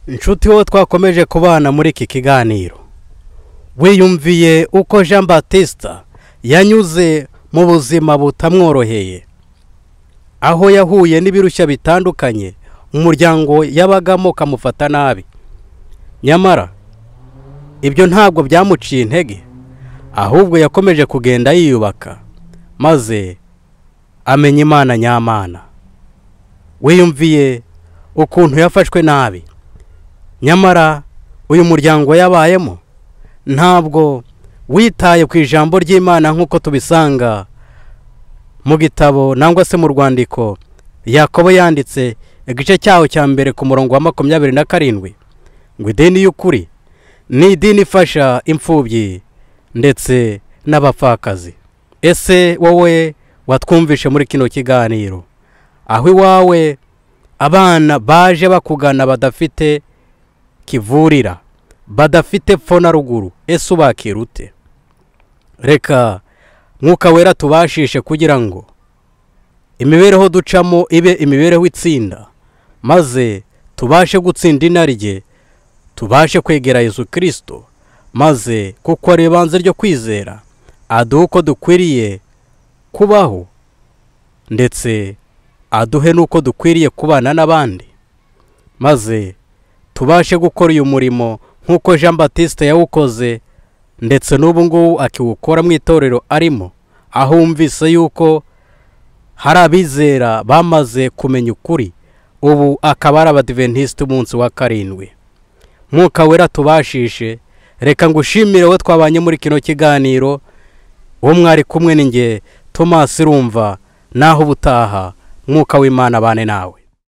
inshuti wowe twakomeje kubana muri iki kiganiro wiyumviye uko jean batista yanyuze mu buzima butamworoheye aho yahuye n'ibirushya bitandukanye umuryango yabagamo ukamufata nabi nyamara ibyo ntabwo byamuciye intege ahubwo yakomeje kugenda yiyubaka maze amenya imana nyamana wiyumviye ukuntu yafashwe nabi nyamara uyu muryango yabayemo ntabwo witaye ku ijambo ry'imana nk'uko tubisanga mu gitabo nangwa se mu rwandiko yakobo yanditse igice cyaho cya mbere ku murongo wa makumyabiri na karindwi ngo idini y'ukuri ni idini ifasha imfubyi ndetse n'abapfakazi ese wowe watwumvishe muri kino kiganiro aho iwawe abana baje bakugana badafite kivurira badafite pfo na ruguru ese ubakira ute reka mwuka wera tubashishe kugira ngo imibereho ducamo ibe imibereho itsinda maze tubashe gutsinda inarijye tubashe kwegera Yesu kirisito maze kuko ari ibanze ryo kwizera aduhe uko dukwiriye kubaho ndetse aduhe n'uko dukwiriye kubana n'abandi maze tubashe gukora uyu murimo nk'uko jean batiste yawukoze ndetse n'ubu ngubu akiwukora mu itorero arimo aho wumvise yuko hari abizera bamaze kumenya ukuri ubu akaba ari abadiventisite umunsi wa karindwi mwuka wera tubashishe reka ngo ushimire we twabanye muri kino kiganiro uwo mwari kumwe n'inge tomasi rumva naho ubutaha mwuka w'imana abane nawe